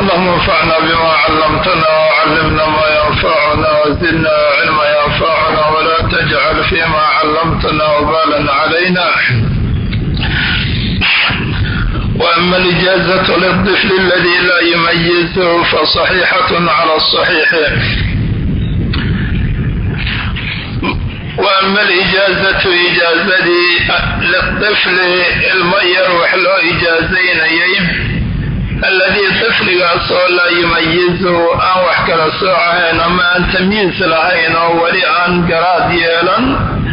اللهم انفعنا بما علمتنا وعلمنا ما ينفعنا وزدنا علما ينفعنا ولا تجعل فيما علمتنا وبالا علينا وأما الإجازة للطفل الذي لا يميزه فصحيحة على الصحيح وأما الإجازة إجازتي للطفل المير وحلو إجازين ييم الذي طفligaasoo laa yumayizu aan wax kala soocahayn ama aan tamyiis lahayn oo weli aan garaad yeelan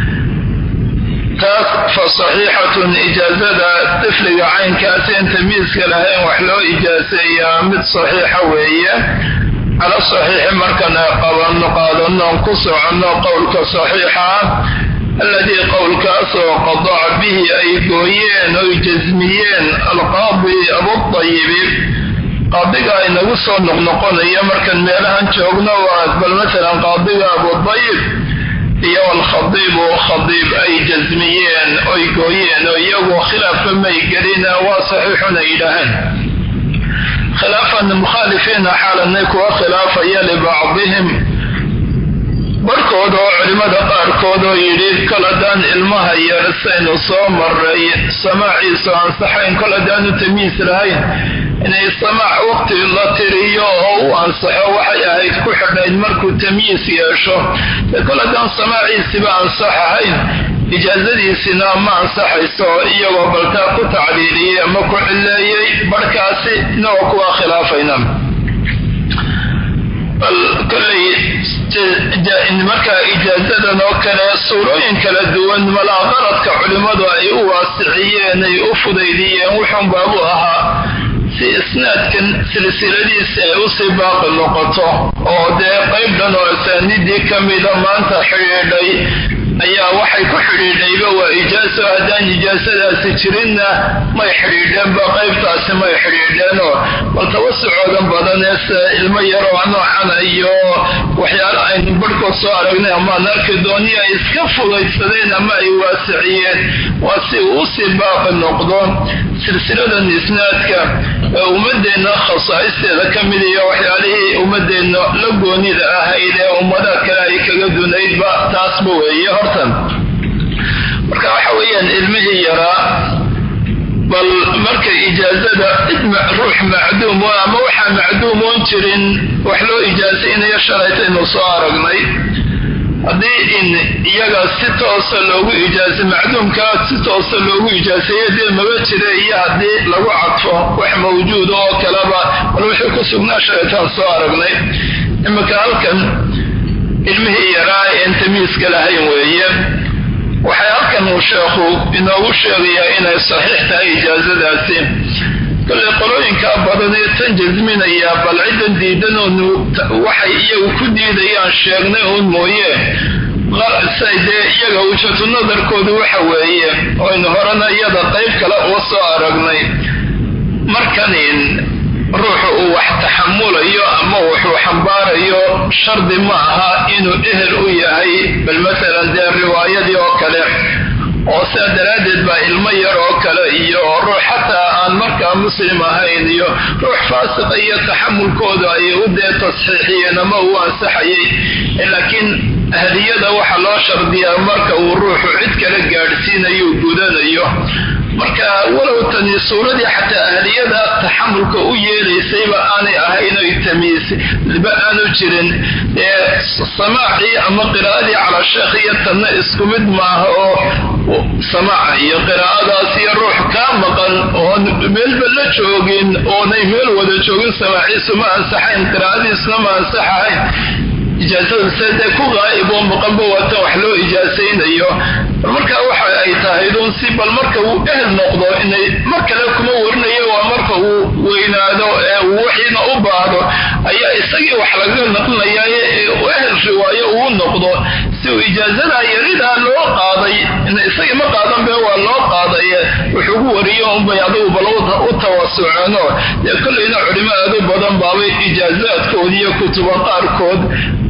taas fa saxiixatun ijaazada tifliga caynkaas in tamyiiska lahayn wax loo ijaaseeyaa mid saxiixa weeye cala saxiixi markaan qabanno qaadanoon ku soconno qowlka saxiixa alladii qowlkaasoo qadaca bihi ay gooyeen oy jasmiyeen alqaadi abuayibi qaadiga inagu soo noqnoqonaya markaan meelahan joogno waa bal maalan qaadiga abudayib iyo alkhadiibu khadiib ay jasmiyeen oy gooyeen oo iyagu khilaafka may gelina waa saxiixun ay yidhaaheen khilaafan mukhaalifiina xaalanay kuwa khilaafaya libacdihim barhkood oo culimmada qaarkood oo yidhi kol haddaan ilmaha yar saynu soo maray samaaciisu ansaxayn kol haddaanu tamiis lahayn inay samaac waqti la tiriyo oo u ansaxo waxay ahayd ku xidhayd markuu tamyiis yeesho dee kol haddaan samaaciisiba ansax ahayn ijaazadiisina ma ansaxayso iyagoo baltaa ku tacliiliyey ama ku cileeyey barhkaasi inagoo kuwa khilaafayna bal kolley markaa ijaazadan oo kale suurooyin kala duwan malaa qaradka culimmadu ay u waasiciyeen ay u fudaydiyeen wuxuun baabu ahaa si isnaadkan silsiladiisi ay usii baaqi noqoto oo dee qayb dhan oo asaanidii ka mida maanta xidhiidhay ayaa waxay ku xidhiidhayba waa ijaaso haddaan ijaasadaasi jirinna may xidhiidheenba qaybtaasi may xidhiidheenoo bal tawasucoodan badanee se ilmo yaroo noocana iyo waxyaala aynu barhkood soo aragnay amaan arki dooni ay iska fudaydsadeen ama ay waasiciyeen waa si uu usii baaqi noqdo silsiladan isnaadka ee ummadeenna khasaa'isteeda ka mid iyo waxyaalihii ummadeenna la goonida ahayd ee ummadaha kale ay kaga dunaydba taasba weeye hortan marka waxa weeyaan ilmihii yaraa bal marka ijaazada ruux macduum ama waxaa macduumoon jirin wax loo ijaasaynayo shalaytaynu soo aragnay haddii in iyaga si toosa loogu ijaasa macduumkaa si toosa loogu ijaaseeyo dee maba jira iyo haddii lagu cadfo wax mawjuuda oo kaleba bal wuxuu ku sugnaa shalaytaan soo aragnay iminka halkan ilmihii yaraa een tamiiska lahayn weeye waxay halkan uu sheekhu inoogu sheegayaa inay saxiix tahay ijaazadaasi kolley qolooyinkaa badan ee tan jasminayaa bal ciddan diidan oonu waxay iyagu ku diidayaan sheegnay uun mooye say dee iyaga wujhatu nadarkoodu waxa weeye oynu horena iyada qayb kale uga soo aragnay markanin ruuxu uu wax taxamulayo ama wuxuu xambaarayo shardi ma aha inuu ehel u yahay bal maalan dee riwaayadii oo kale oo sidaa daraaddeed baa ilmo yar oo kale iyo ruux xataa aan markaa muslim ahayn iyo ruux faasiqa iyo taxamulkooda ay u dee tasxiixiyeen ama uu ansaxayay laakiin ahliyada waxaa loo shardiyaa marka uu ruuxu cid kala gaadhsiinayo gudanayo marka walow tani suuradii xataa ahliyada taxamulka u yeelaysayba aanay ahayn oy tamiisba aanu jirin ee samaacii ama qiraa'adii calaa sheekh iyo tanna isku mid maaha oo samaaca iyo qiraa'adaas iyo ruux kaa maqan oon meelba la joogin oonay meel wada joogin samaaciisu ma ansaxayn qiraa'adiisuna ma ansaxahayn ijaasada sedee ku qaa'ib oo maqanba waatan wax loo ijaasaynayo marka waxa ay tahay dun si bal marka uu ehel noqdo inay mar kale kuma warinayo waa marka uu weynaado ee uu wixiina u baahdo ayaa isagii wax laga naqlinaya ehel riwaayo uu noqdo si uu ijaazada yaridaa loo qaaday isagii ma qaadan be waa loo qaaday wuxuugu wariyo unbay adigu bal u tawasuceeno dee kollayna culimo aad u badan baabay ijaazaadkood iyo kutuba qaarkood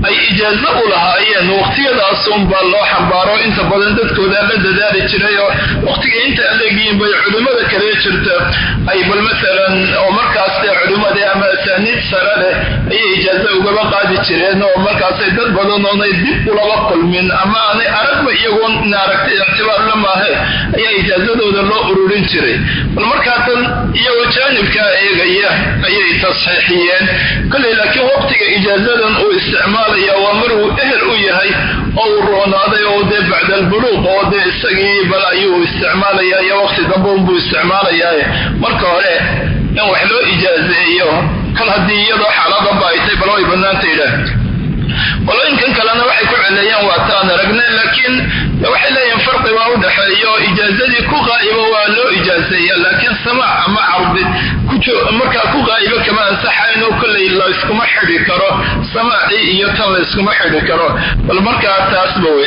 ay ijaazo u lahaayeen waqtiyadaasunbaa loo xambaaro inta badan dadkoodaa la dadaali jiray oo waqtiga inta aleegiin bay culimmada kale jirta ay bal maalan oo markaas dee culimmadii ama asaaniid sare leh ayay ijaazo ugaba qaadi jireen oo markaasay dad badan oonay dib ulaba kulmin ama aanay aragba iyagoon in aragtay ictibaar la maahe ayaa ijaazadooda loo ururin jiray bal markaatan iyagoo jaanibkaa eegaya ayay tasxiixiyeen koley laakiin waqtiga ijaazadan uu isticmaalaya waa maruu ehel u yahay oo uu roonaaday oo dee bacda albuluuq oo dee isagii bal ayuu isticmaalaya iyo waqti dambe unbuu isticmaalayaa marka hore in wax loo ijaazeeyo kal haddii iyadoo xaaladanba ay tay bal way bannaanta yidhaah qolooyinkan kalena waxay ku celeeyaan waa taan aragne laakiin waxay leeyihin farqi baa u dhexeeyo ijaazadii ku qaa'ibo waa loo ijaazeeya laakiin samaac ama cardi markaa ku qaa'ibo kama ansaxayno kolley layskuma xidhi karo samaacii iyo tan layskuma xidhi karo bal markaa taasba wey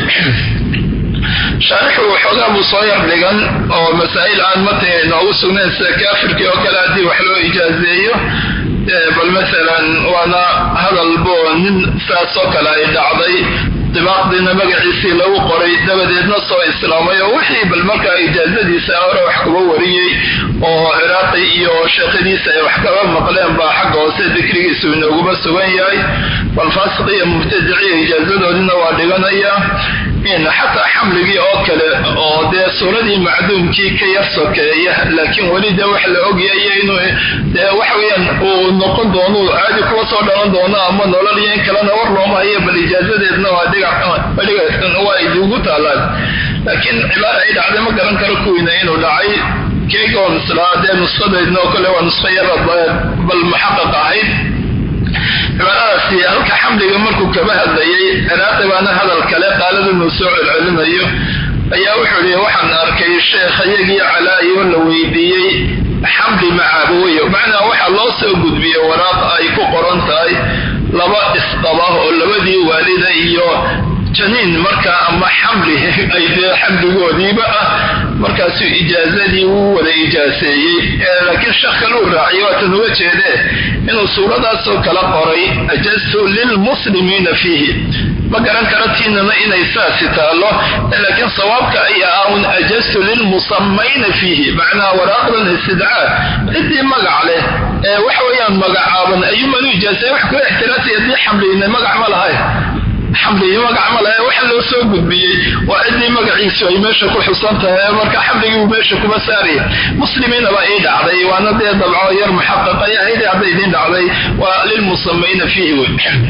shaarixu waxoogaa buu soo yar dhigan oo masaa'il aan matay noogu sugnayn sida kaafirkii oo kale haddii wax loo ijaazeeyo bal maalan waana hadalbo nin saasoo kale ay dhacday dibaaqdiina magaciisii lagu qoray dabadeedna soo islaamay oo wixii bal markaa ijaazadiisa hore wax kuga wariyey oo ciraaqi iyo sheekhadiisa ay wax kaba maqleen baa xagga hoose dikrigiisu inooguba sugan yahay bal faasiq iyo mubtadiciya ijaazadoodina waa dhiganaya in xataa xamligii oo kale oo dee suuradii macduumkii ka yar sokeeya laakiin weli dee wax la ogyayo inuu dee waxaweyaan uu noqon doono caadi kuwa soo dhalan doono ama nolol iyo in kalena war looma hayo bal ijaazadeedna waa waa idiugu taalaan laakiin cibaara ay dhacday ma garan karo kuwiina inuu dhacay keegoon islaa dee nuskhadaydna oo kale waa nusho yara bal muxaqaq ahayd cibaaradaasi halka xamliga markuu kaba hadlayay ciraaqi baana hadal kale qaalada inuu soo celcelinayo ayaa wuxuu ihi waxaan arkay sheekh iyagii calaayo la weydiiyey xamli macaabooye macnaa waxaa loo soo gudbiyey waraaq ay ku qoran tahay laba isqaba oo labadii waalida iyo janiin markaa ama xamli ay dee xamligoodiiba ah markaasuu ijaazadii wuu wada ijaaseeyey laakiin sheekh kale uu raaciyay waatan uga jeedee inuu suuradaasoo kala qoray ajaztu lilmuslimiina fiihi ma garan karo tiinana inay saasi taallo laakiin sawaabka ayaa ah un ajaztu lilmusamayna fiihi macnaha waraaqdan istidcaa ciddii magac leh ee waxa weeyaan magacaaban ayuuman u ijaasay wax kula ixtiraasay haddii xamliyna magac ma lahay xamligii magac ma lahe waxa loo soo gudbiyey waa ciddii magaciisu ay meesha ku xusan tahay marka xamligii uu meesha kuma saaraya muslimiina baa ii dhacday waana dee dabco yar muxaqaqay ahayd hadday idiin dhacday waa lilmusamayna fiihi wey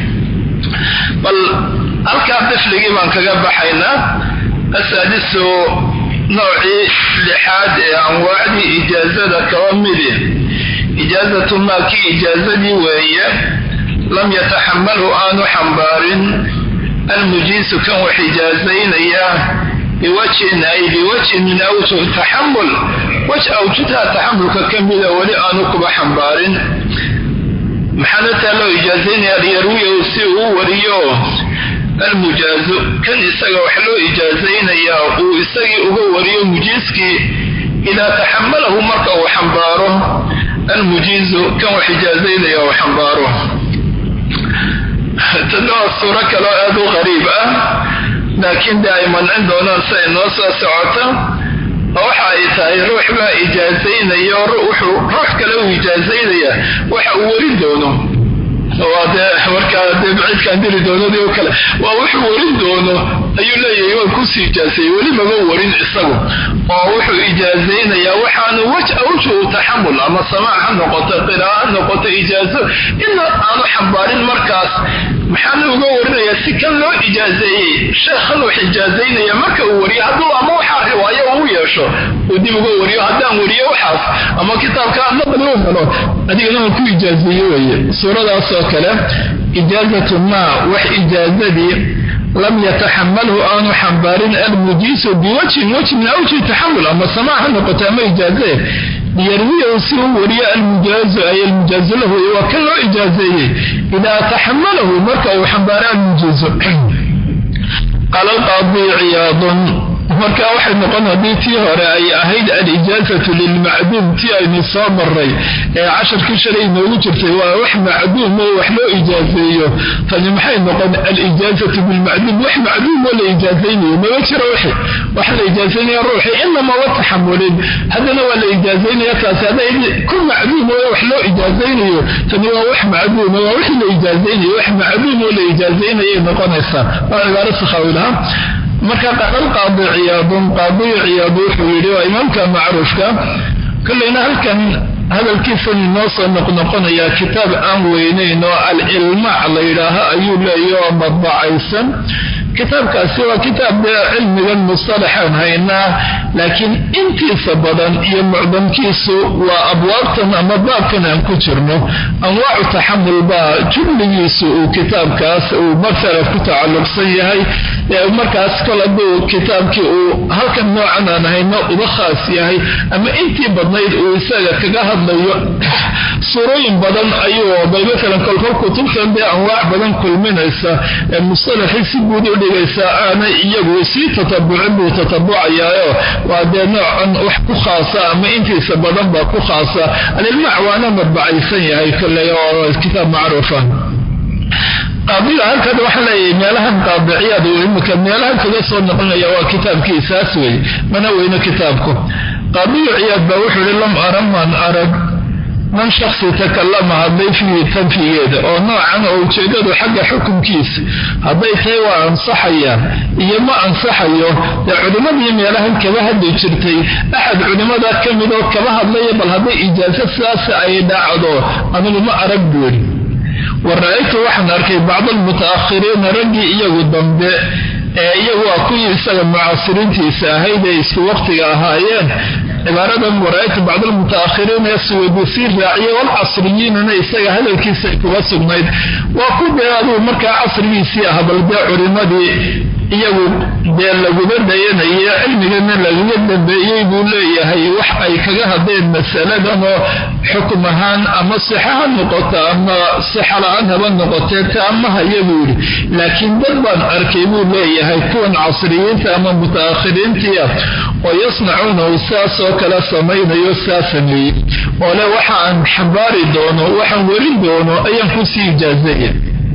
bal halkaa difligii baan kaga baxaynaa asaadisu noocii lixaad ee anwaacdii ijaazada kaba midi ijaazatu maa kii ijaazadii weeye lam yataxamalhu aanu xambaarin almujiisu kan wax ijaazaynaya biwajhin ay biwajhin min awjuh taxamul waj awjudha taxamulka ka mida weli aanu kuba xambaarin maxaana taa loo ijaazaynaya liyarwiyahu si uu wariyo almujaazu kan isaga wax loo ijaazaynayaa uu isagii uga wariyo mujiiskii idaa taxamalahu marka uu xambaaro almujiizu kan wax ijaazaynaya uu xambaaro tana waa suuro kaloo aad u qariib ah laakiin dee ay mancin doonaan si ay noo soo socota oo waxa ay tahay ruux baa ijaazaynaya wuxuu ruux kale uu ijaazaynaya waxa uu warin doono waa dee markaa dee baciidkaan diri doonadii oo kale waa wuxuu warin doono ayuu leeyahay waan kusii ijaazeeyey weli maba warin isagu oo wuxuu ijaazaynayaa waxaanu waj awjuhu taxamul ama samaac ha noqoto qira'a ha noqoto ijaazo ina aanu xambaarin markaas maxaana uga warinayaa si kan loo ijaazeeyey sheekhan wax ijaazaynaya marka uu wariyo hadduu ama waxaa riwaayo uu yeesho uu dib uga wariyo haddaan wariyo waxaas ama kitaabka naqli u helo adigana waan ku ijaazeeye weye suuradaas oo kale ijaazatu maa wax ijaazadii lam yataxamalhu aanu xambaarin almujiisu biwajhin wajh min awji taxamul ama samaac ha noqoto ama ijaaze liyarwiyahu si uu wariyo almujaazu ay almujaazu lahu waa kan loo ijaazeeyey idaa taxamalahu marka uu xambaaro almujiizu qaala alqaadi ciyaadun marka waxay noqon haddii tii hore ay ahayd alijaazatu lilmacduum tii aynu soo maray ee casharkii shalay inoogu jirtay waa wax macduum oo wax loo ijaazeeyo tani maxay noqon alijaazatu bilmacduum wax macduum oo la ijaazaynayo mama jiro wixi wax la ijaazaynaya ruuxi inamaba taxamulin haddana waa la ijaazaynaya taasi hadday ku macduum oo wax loo ijaazaynayo tani waa wax macduum waa wix la ijaazaynayo wax macduum oo la ijaazaynayay noqonaysaa waa cibaaro sakhawilaha marka qadal qaadi ciyaadun qaadiyu ciyaadu wuxuu yidhi waa imaamka macruufka kollayna halkan hadalkiisan inoo soo noqnoqonayaa kitaab aan weynayn oo al-ilmaac la yidhaaho ayuu leeya oo madbacaysan kitaabkaasi waa kitaab dee cilmigan mustalaxaan haynaa laakiin intiisa badan iyo mucdamkiisu waa abwaabtan ama baabkan aan ku jirno anwaacu taxamul baa jumligiisu uu kitaabkaas uu masala ku tacalluqsan yahay markaas kol hadduu kitaabkii uu halkan noocan aan hayno uga khaas yahay ama intii badnayd uu isaga kaga hadlayo suurooyin badan ayuu bal maalan kolkol kutubtan dee anwaac badan kulminaysa ee mustalaxii si guud u dhigaysaa aanay iyagu sii tatabucin buu tatabucayaayo waa dee noocan wax ku khaasa ama intiisa badan baa ku khaasa alilmaac waana madbacaysan yahay kolley oo kitaab macruufa qaadiga halkan waxaa leeyahay meelahan qaadiciyaad uu imika meelahan kaga soo noqonaya waa kitaabkiisaas wey mana weyno kitaabku qaadiyu ciyaad baa wuxuu ihi lam ara man arag man shaksi takallama hadday fiihi tanfigeeda oo noocan oo ujeedadu xagga xukunkiisa hadday tahay waa ansaxayaan iyo ma ansaxayo dee culimmadii meelahan kaba hadli jirtay axad culimmada ka mid oo kaba hadlaya bal hadday ijaaso sidaas ay dhacdo anigu ma arag buuri wa ra-aytu waxaan arkay bacd almuta'akhiriina raggii iyagu dambe ee iyagu waa kuwii isaga mucaasiriintiisa ahayd ee isku waqtiga ahaayeen cibaaradan wara-aytu bacd almuta'akhiriina ee suwadisii raaciya walcasriyiinuna isaga hadalkiisa kuga sugnayd waa ku dee aduu markaa casrigiisii ah bal dee culimadii iyagu dee laguba dayanaya cilmigana lagaga dambeeyey buu leeyahay wax ay kaga hadleen masaladan oo xukum ahaan ama sixa ha noqoto ama sixa la-aan haba noqotee taama haya buu yidhi laakiin dad baan arkay buu leeyahay kuwan casriyiinta ama muta'akhiriintii ah oo yasnacuuna uu saas oo kale samaynayo saa sameeyey oo le waxa aan xambaari doono waxaan werin doono ayaan kusii ijaazaya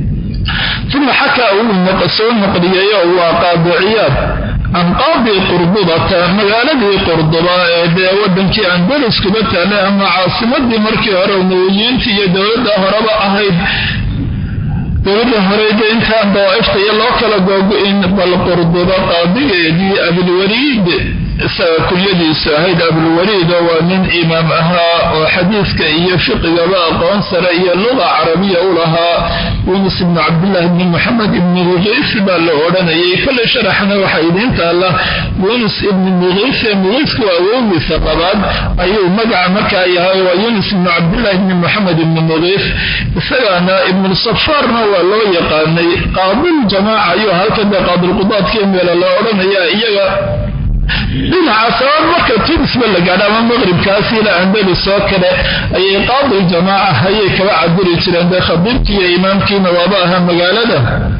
uma xakaa uu soo naqliyayo waa qaadiciyaad can qaadi qurdubata magaaladii qurduba ee dee wadankii andalus kuba taale ama caasimadii markii hore umawiyiintii iyo dowladda horeba ahayd dowladda horeyde intaan dawaaifta iyo loo kala googo-in bal qurduba qaadigeedii abilwaliid isaga kulyadiisu ahayd abulwaliid oo waa nin imaam ahaa oo xadiiska iyo fiqigaba aqoon sare iyo luga carabiya u lahaa yunus ibnu cabdillahi ibni moxamed ibni muqiis baa la odhanayay kolley sharaxna waxaa idiin taalla yunus ibni muqiise muqiisku awowgiisa labaad ayuu magaca markaa yahay waa yunus ibnu cabdillahi ibni moxamed ibni muqiis isagaana ibnusafaarna waa loo yaqaanay qaadiljamaaca ayuu halkan dee qaadilqudaadkii meela la odhanaya iyaga dhinaca sabab marka tunisba la gaadha ama maqribkaas ilaa andalus oo kale ayay qaadi jamaaca ayay kaba cabiri jireen dee khadiibkii iyo imaamkiina waaba ahaa magaalada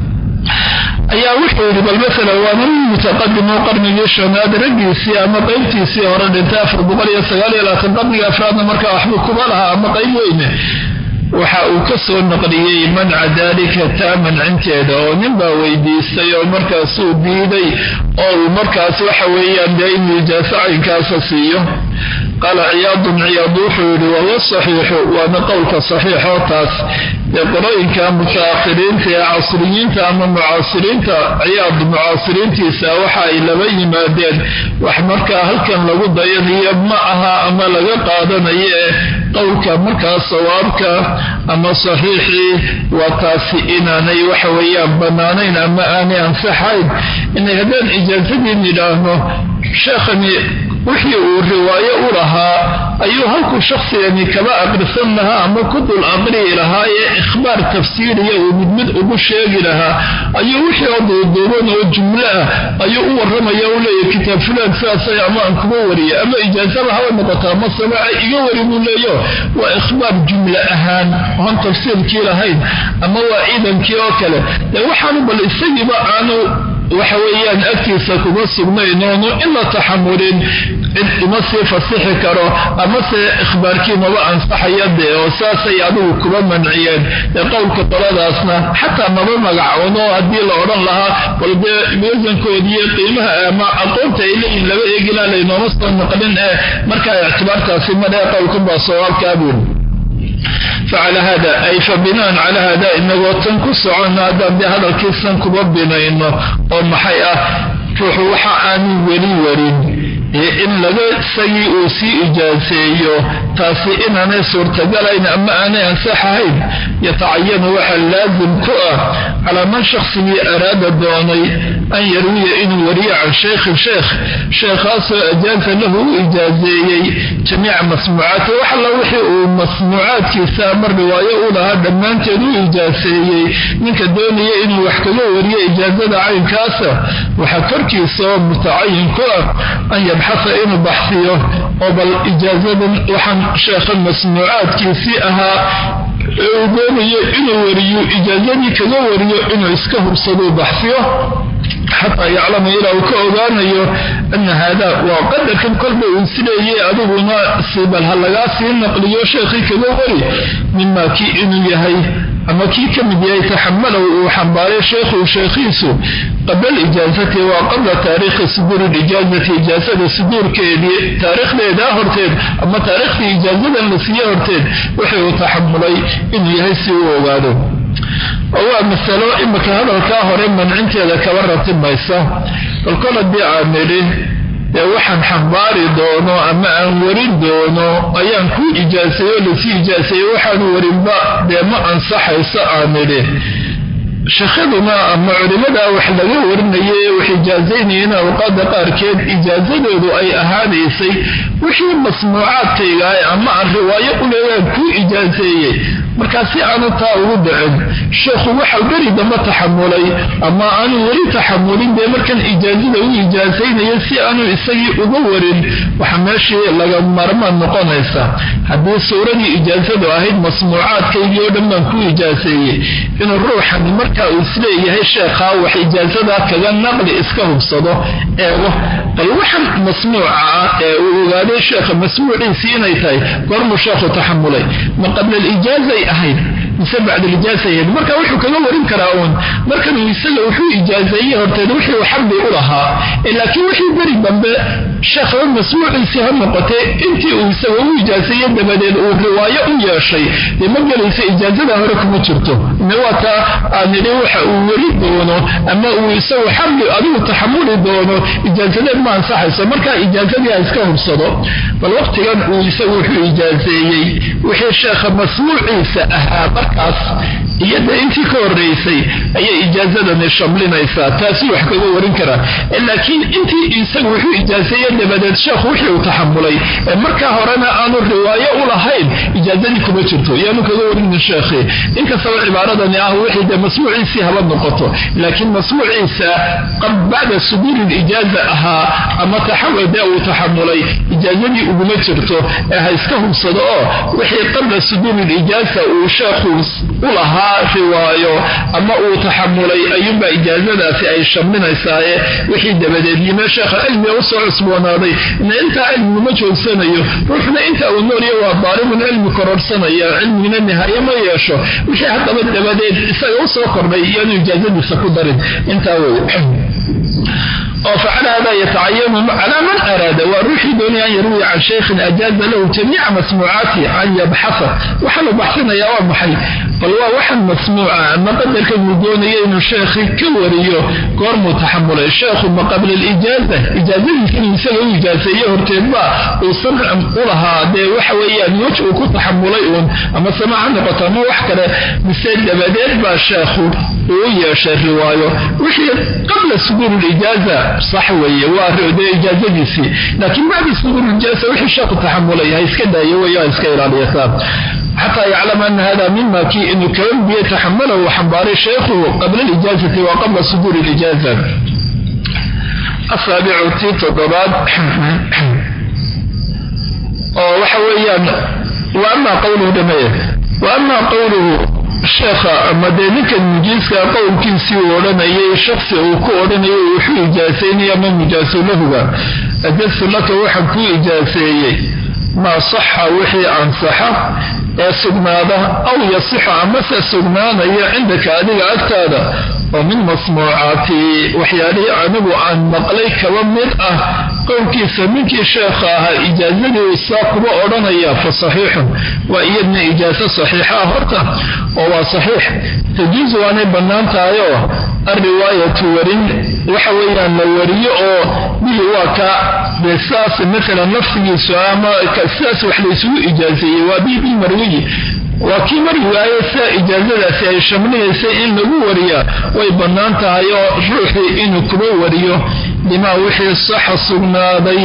ayaa wuxuu yidhi bal maala waa nin mutaqadimo qarnigii shanaad raggiisii ama qaybtiisii hore dhintay afar boqol iyo sagaal iyo labaatan qarniga afraadna markaa waxbuu kuba lahaa ama qayb weyne waxa uu ka soo naqliyey manca daalika taa mancinteeda oo nin baa weydiistay oo markaasuu diiday oo uu markaas waxa weeyaan dee inuu ijaaso caynkaasa siiyo qaala ciyaadun ciyaad wuxuu yidhi wahuwa saxiixu waana qowlka saxiixoo taas dee qolooyinka mutaakhiriinta ee casriyiinta ama mucaasiriinta ciyaad mucaasiriintiisa waxa ay laba yimaadeen wax markaa halkan lagu dayanayo ma aha ama laga qaadanayo ee qowlka markaa sawaabka ama saxiixii waa taasi inaanay waxa weeyaan bannaanayn ama aanay ansaxayn inay haddaan ijaasadiin yidhaahno sheekhani wixii uu riwaayo u lahaa ayuu halkuu shaksigani kaba aqrisan lahaa ama ku dul aqriyi lahaa ee ikhbaar tafsiiriya uu mid mid ugu sheegi lahaa ayuu wixii oo duuduuban oo jumlo ah ayuu u warramaya u leeyahy kitaab fulaan sidaasay ama aan kuga wariya ama ijaasaba haba noqota ama samaaca iga wari buu leeyo waa ikhbaar jumlo ahaan oon tafsiirkii lahayn ama waa ciidankii oo kale dee waxaanu bal isagiiba aanu waxa weeyaan agtiisa kuma sugnayn oonu in la taxamulin cid ima sii fasixi karo amase ikhbaarkii maba ansaxaya dee oo saasay adigu kuba manciyeen ee qowlka qoladaasna xataa maba magacoono haddii la odhan lahaa bal dee miisankoodiiyo qiimaha ama aqoonta ay leeyihin laba eegilaa laynooma soo naqlin ee markaa ictibaartaasi madhee qowlkanbaa sawaabkaabuun facala hada ay fa binaan calaa hada inagoo tan ku socono haddaan dee hadalkiisan kuba binayno oo maxay ah ruuxu waxa aanu weli warin in laga isagii uu sii ijaaseeyo taasi inaanay suurtagalayn ama aanay ansaxahayn yatacayanu waxa laasim ku ah calaa man shaksigii araada doonay an yarwiya inuu wariyo can shaykhin sheekh sheekhaasoo ajaaza lahu u ijaazeeyey jamiica masmuucaati wax alla wixii uu masmuucaadkiisa ama riwaayo u lahaa dhammaanteed u ijaaseeyey ninka doonaya inuu wax kaga wariyo ijaazada caynkaasa waxaa korkiisa oo mutacayin ku ah an yabxasa inuu baxsiyo oo bal ijaazadan waxaan sheekha masmuucaadkiisii ahaa ee uu doonayo inuu wariyo ijaazadii kaga wariyo inuu iska hubsaduu baxsiyo xataa yaclama ilaa uu ka ogaanayo ana haada waa qadarkan kolba uu isleeyay adiguna sibal ha lagaa sii naqliyo sheekhii kaga wari mima kii inuu yahay ama kii ka mid yahay taxamalow uu xambaaray sheekhu sheekhiisu qabla ijaazati waa qabla taariikhi suduuri ijaazati ijaazada suduurkeedii taariikhdeeda horteed ama taariikhdii ijaazadan la siiye horteed wuxuu uu taxamulay inuu yahay si uu ogaado oo waa masalo imika hadalkaa hore mancinteeda kaba ratimaysa balkol haddii aan nidhi dee waxaan xambaari doono ama aan warin doono ayaan ku ijaaseeyo lasii ijaaseeye waxaanu warinba dee ma ansaxayso aan nidhi sheekhaduna ama culimada wax laga warinayay wax ijaazaynayeen awqaada qaarkeed ijaazadoodu ay ahaanaysay wixii masmuucaadkayga ama aan riwaayo u leegaan kuu ijaaseeyey markaa si aanu taa ugu dhicin sheekhu waxau beri damba taxamulay ama aanu weli taxamulin dee markan ijaazada u ijaasaynaya si aanu isagii uga warin waxa meeshii laga marmaan noqonaysa haddii suuradii ijaazadu ahayd masmuucaadkaygii oo dhan baan ku ijaaseeyey inuu ruuxani markaa uu isleeyahay sheekhaa wax ijaazadaa kaga naqli iska hubsado eego bal waxan masmuuca ah ee uu ogaaday sheekha masmuuciisii inay tahay goormuu sheekhu taxamulay ma qabla alijaazay ahayd mise bacd alijaasa ahayd marka wuxuu kaga warin karaa uun markanuu isaga wuxuu ijaazeeyey horteed wixii uu xaqi u lahaa laakiin wixii beri dambe sheekhaba masmuuciisii ha noqotay intii uu isaga u ijaaseeye dabadeed uu riwaayo u yeeshay dee ma gelaysa ijaazada hore kuma jirto waa taa aan nidhi waxa uu weri doono ama uu isagu xaqi adigu taxamuli doono ijaazadeed ma ansaxayso markaa ijaazadii ha iska hubsado bal waqtigan uu isagu wuxuu ijaazeeyey wixii sheekha masmuuciisa ahaa markaas iyada intii ka horeysay ayay ijaazadani shamlinaysaa taasuu wax kaga warin karaa laakiin intii isagu wuxuu ijaazeeye dabadeed sheekhu wixii uu taxamulay ee markaa horena aanu riwaayo u lahayn ijaazadii kuma jirto yaanu kaga warinin sheekhii inkastaba cibaaradani ah wixii dee masmuuciisii haba noqoto laakiin masmuuciisa bacda suduuri lijaaza ahaa ama dee uu taxamulay ijaazadii uguma jirto ee ha iska hubsado oo wixii qabla suduuri lijaaza uu sheekhu u lahaa riwaayo ama uu taxamulay ayuunbaa ijaazadaasi ay shamlinaysaaye wixii dabadeed yime sheekha cilmiga usoo cusboonaaday ina intaa cilmiguma joogsanayo ruuxna inta uu noolya waa daalibun cilmi kororsanaya cilmigina nihaaye ma yeesho wixii haddaba dabadeed isaga usoo kordhay iyaanu ijaazadiisa ku darin intaa wey oo facala hada yatacayanu calaa man araada waa ruuxii doonaya an yarwiya can shaykhin ajaaza lahu jamiica masmuucaati an yabxasa waxaa la baxsinayaa waa maxay bal waa waxan masmuuca ama qadarkan uu doonaya inuu sheekhii ka wariyo goormuu taxamulay sheekhu ma qabla alijaaza ijaazadiisa inuu isaga u ijaaseeye horteedba uu samcan u lahaa dee waxa weeyaan wej uu ku taxamulay uun ama sama ha noqoto ama wax kale mise dabadeed baa sheekhu uu yeeshay riwaayo wixii qabla suduur lijaaza sax weeye waa dee ijaazadiisii laakiin bacda suduur lijaaza wixii sheekhu taxamulay ha iska daayo weeye ha iska ilaaliyataa xataa yaclama ana hada mima kii inuu kaba biye taxamala uu xambaaray sheekhu qabla alijaazati wa qabla suduuri lijaaza asaabicu tii toddobaad oo waxa weeyaan wa ama qowluhu dhameeye wa ama qowluhu sheekha ama dee ninkan mujiiska qowlkiisii uu odhanayay shaksi uu ku odhanayay wuxuu ijaasaynaya ama mujaasulahuga ajastu laka waxaan kuu ijaaseeyey maa saxa wixii ansaxa ee sugnaada aw yasixu amase sugnaanaya cindaka adiga agtaada oo min masmuucaati waxyaalihii anigu aan maqlay kaba mid ah qowlkiisa ninkii sheekha ahaa ijaazadii uu saa kuba odhanaya fa saxiixun waa iyadna ijaaso saxiixa ah horta oo waa saxiix tajiizu waanay bannaan tahayoo alriwaayatu warin waxa weeyaan la wariyo oo bihi waa ka dee sidaas maalan nafsigiisu ama sidaas wax laysugu ijaazeeyey waa bihi bilmarwiyi waa kii marwaaye sida ijaazadaasi ay shamlinaysay in lagu wariyaa way bannaan tahay oo ruuxii inuu kuba wariyo bimaa wixii saxa sugnaaday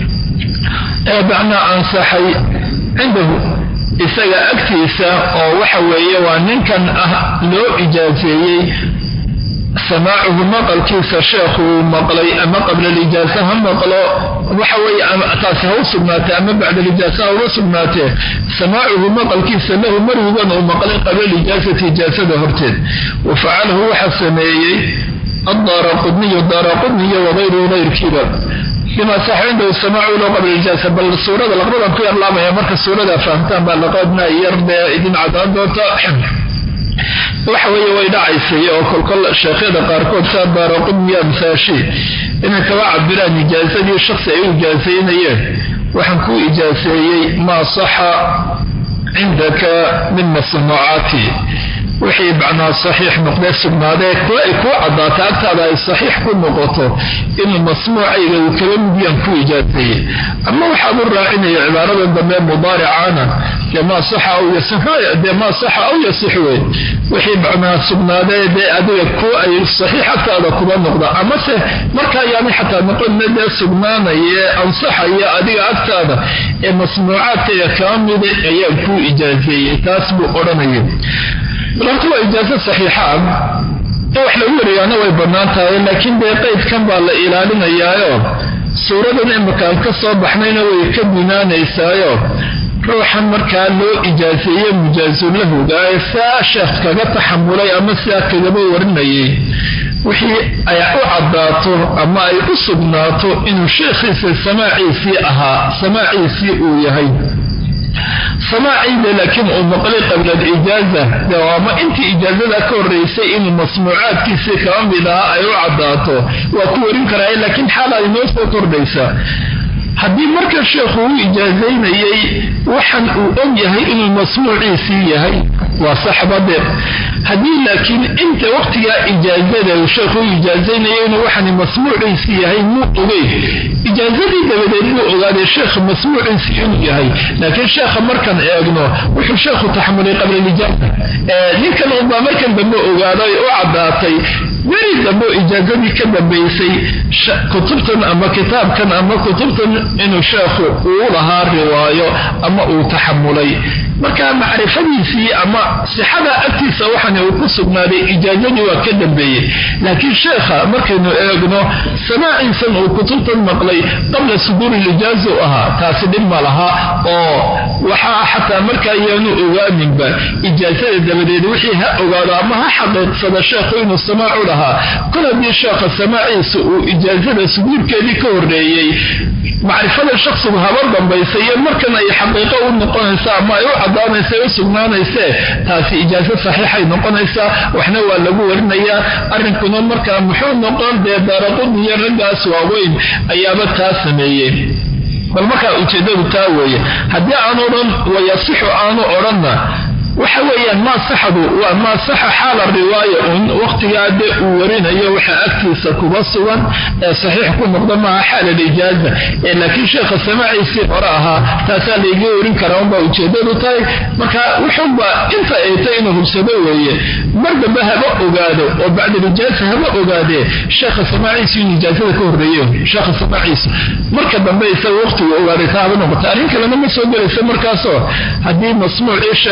ee macnaa ansaxay cindahu isaga agtiisa oo waxa weeye waa ninkan ah loo ijaazeeyey samaacuhu maqalkiisa sheekhuu maqlay ama qabla alijaasa ha maqlo waxa weeye taasi ha u sugnaatee ama bacda alijaasa ha uga sugnaatee samaacuhu maqalkiisa lahu marwigan uu maqlay qabla alijaasati ijaasada horteed wa facalahu waxaa sameeyey addaara qudniyu daara qudniyo wagayruhu gayrkiiba bima sax cindahu samaacu lahu qabla alijaasa bal suurada laqbadan ku yarlaamaya marka suurada fahamtaan baa laqabna yar dee idin cadaan doonta waxa weeye way dhacaysay oo kolkol sheekhyada qaarkood saa baaraqudniya amsaashi inay kaba cabiraan ijaazadii shaksi ay u ijaasaynayeen waxaan kuu ijaaseeyey maa saxa cindaka min masnuucaati wixii macnaa saxiix noqdee sugnaadee kuwa ay kuu caddaata agtaada ay saxiix ku noqoto inuu masmuucayga uu kala mudiyaan ku ijaaseeyey ama waxaad u raacinaya cibaaradan dambe mudaaricaana dee maa saxa aw dee maa saxa aw yasix wey wixii macnaa sugnaadee dee adiga ku ay saxiix agtaada kuba noqda amase markaa yaani xataa noqonna dee sugnaanaya ansaxaya adiga agtaada ee masnuucaadkayga kaa mida ayaan kuu ijaaseeyey taas buu odhanaya horta waa ijaaso saxiixa ah in wax lagu wariyaana way bannaan tahay laakiin dee qaydkan baa la ilaalinayaayo suuradan imakaan ka soo baxnayna way ka binaanaysaayo ruuxan markaa loo ijaaseeye mujaazulahuga ee saa sheekh kaga taxamulay ama sidaa kagaba warinayay wixii ay u caddaato ama ay u sugnaato inuu sheekhiisa samaaciisii ahaa samaaciisii uu yahay samaaciida laakiin uu maqlay qabla alijaaza ama intii ijaazada ka horeysay inuu masmuucaadkiisii kaba mid ahaa ay u caddaato waa ku warin karaa laakiin xaala inoo soo kordhaysa haddii marka sheekhu uu ijaazaynayey waxan uu og yahay inuu masmuuciisii yahay waa saxbade haddii laakiin inta waqtigaa ijaazada sheekhu u ijaazaynayay inuu waxani masmuuciisii yahay muu ogeyn ijaazadii dabadeed buu ogaaday sheekha masmuuciisii inuu yahay laakiin sheekha markaan eegno wuxuu sheekhu taxamulay qabla lijaaza ninkan unbaa markan dambe ogaaday u caddaatay weri dambe ijaazadii ka dambaysay kutubtan ama kitaabkan ama kutubtan inuu sheekhu uu lahaa riwaayo ama uu taxamulay marka macrifadiisii ama sixada agtiisa waxan uu ku sugnaaday ijaazadii waa ka dambeeyey laakiin sheekha markaynu eegno samaaciisan uu kutubtan maqlay qabla suduuri lijaaza u ahaa taasi dhib ma laha oo waxaa xataa markaa yaanu ogaaninba ijaazada dabadeed wixii ha ogaado ama ha xaqiiqsada sheekhu inuu samaacu lahaa kol haddii sheekha samaaciisa uu ijaazada suduurkeedii ka horeeyey macrifada shaksigu habar dambaysa iyo markan ay xaqiiqo u noqonaysa ama ay u caddaanaysa u sugnaanaysee taasi ijaaso saxiixay noqonaysaa waxna waa lagu warinayaa arrinkuna markaa muxuu noqon dee daaraquniyo raggaas waaweyn ayaaba taa sameeyey bal markaa ujeeddadu taa weeye haddii aan odhan wayasixu aanu odhanna waxa weeyaan maa saxadu waa maa saxa xaala riwaaya un waqtigaa dee uu warinayo waxa agtiisa kuba sugan ee saxiix ku noqda maaha xaal alijaaza ee laakiin sheekha samaaciisii hore ahaa taasaa layga warin karaa unbaa ujeeddadu tahay marka wuxunba inta ay tay inuu hubsado weeye mar dambe haba ogaado oo bacda alijaaza haba ogaadee sheekha samaaciisu in ijaazada ka horreeyo sheekha samaaciisu marka dambe isaga waqtigu ogaaday taa haba noqota arrin kalena ma soo gelaysa markaasoo haddii masmuucii sheekhaba la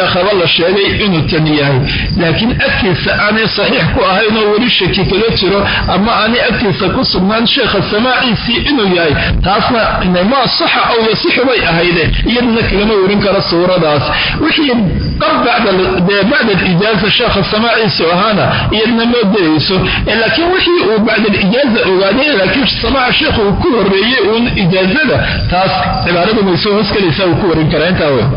sheegay inuu tan yahay laakiin agtiisa aanay saxiix ku ahayn oo weli shaki kaga jiro ama aanay agtiisa ku sugnaan sheekha samaaciisii inuu yahay taasna ma saxa aw yasixu bay ahayde iyaduna kagama warin karo suuradaas wixii qab bacda alijaaza sheekha samaaciisu ahaana iyadna ma dayayso laakiin wixii uu bacda alijaaza ogaaday laakiin samaaca sheekhu uu ku horeeyey uun ijaazada taas cibaaradu may soo hosgelaysaa uu ku warin karaa intaa wey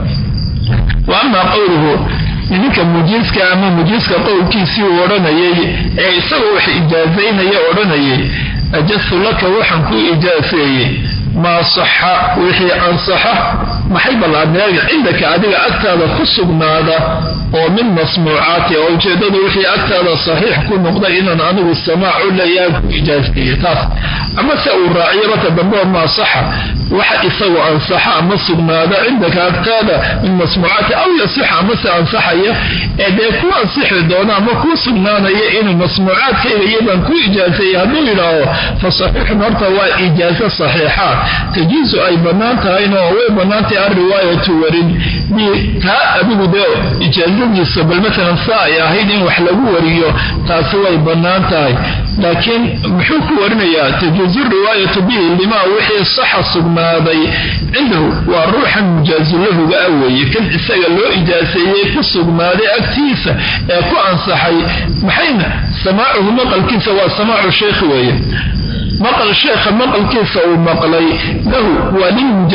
wa amaa qowluhu ninka mujiiska ama mujiiska qowlkiisii uu odhanayay ee isagoo wax ijaazaynaya odhanayay ajastu laka waxaan kuu ijaaseeyey maa saxa wixii ansaxa maxay ballaadneega cindaka adiga agtaada ku sugnaada oo min masmuucaati oo ujeeddadu wixii agtaada saxiix ku noqda inaan anigu samaacu leeyaha ku ijaaseeye taas amase uu raaciyo marka dambe maa saxa waxa isagu ansaxa ama sugnaada cindaka agtaada min masmuucaati aw yasixa amase ansaxaya ee dee ku ansixi doona ama kuu sugnaanaya inuu masmuucaadkayga iyadaan ku ijaaseeye hadduu yidhaaho fa saxiixun horta waa ijaaso saxiixa tajiisu ay bannaan tahayna oo way bannaantahay alriwaayatu warin taa adigu dee ijaazadiisa bal maalan saa ay ahayd in wax lagu wariyo taasi way bannaan tahay laakiin muxuu ku warinayaa tajuuzu riwaayatu bihi limaa wixii saxa sugnaaday cindahu waa ruuxan mujaazulahuga a weeye kan isaga loo ijaaseeyey ku sugnaaday agtiisa ee ku ansaxay maxayna samaacuhu maqalkiisa waa samaacu sheekh weeye maqal sheekha maqalkiisa uu maqlay lahu waa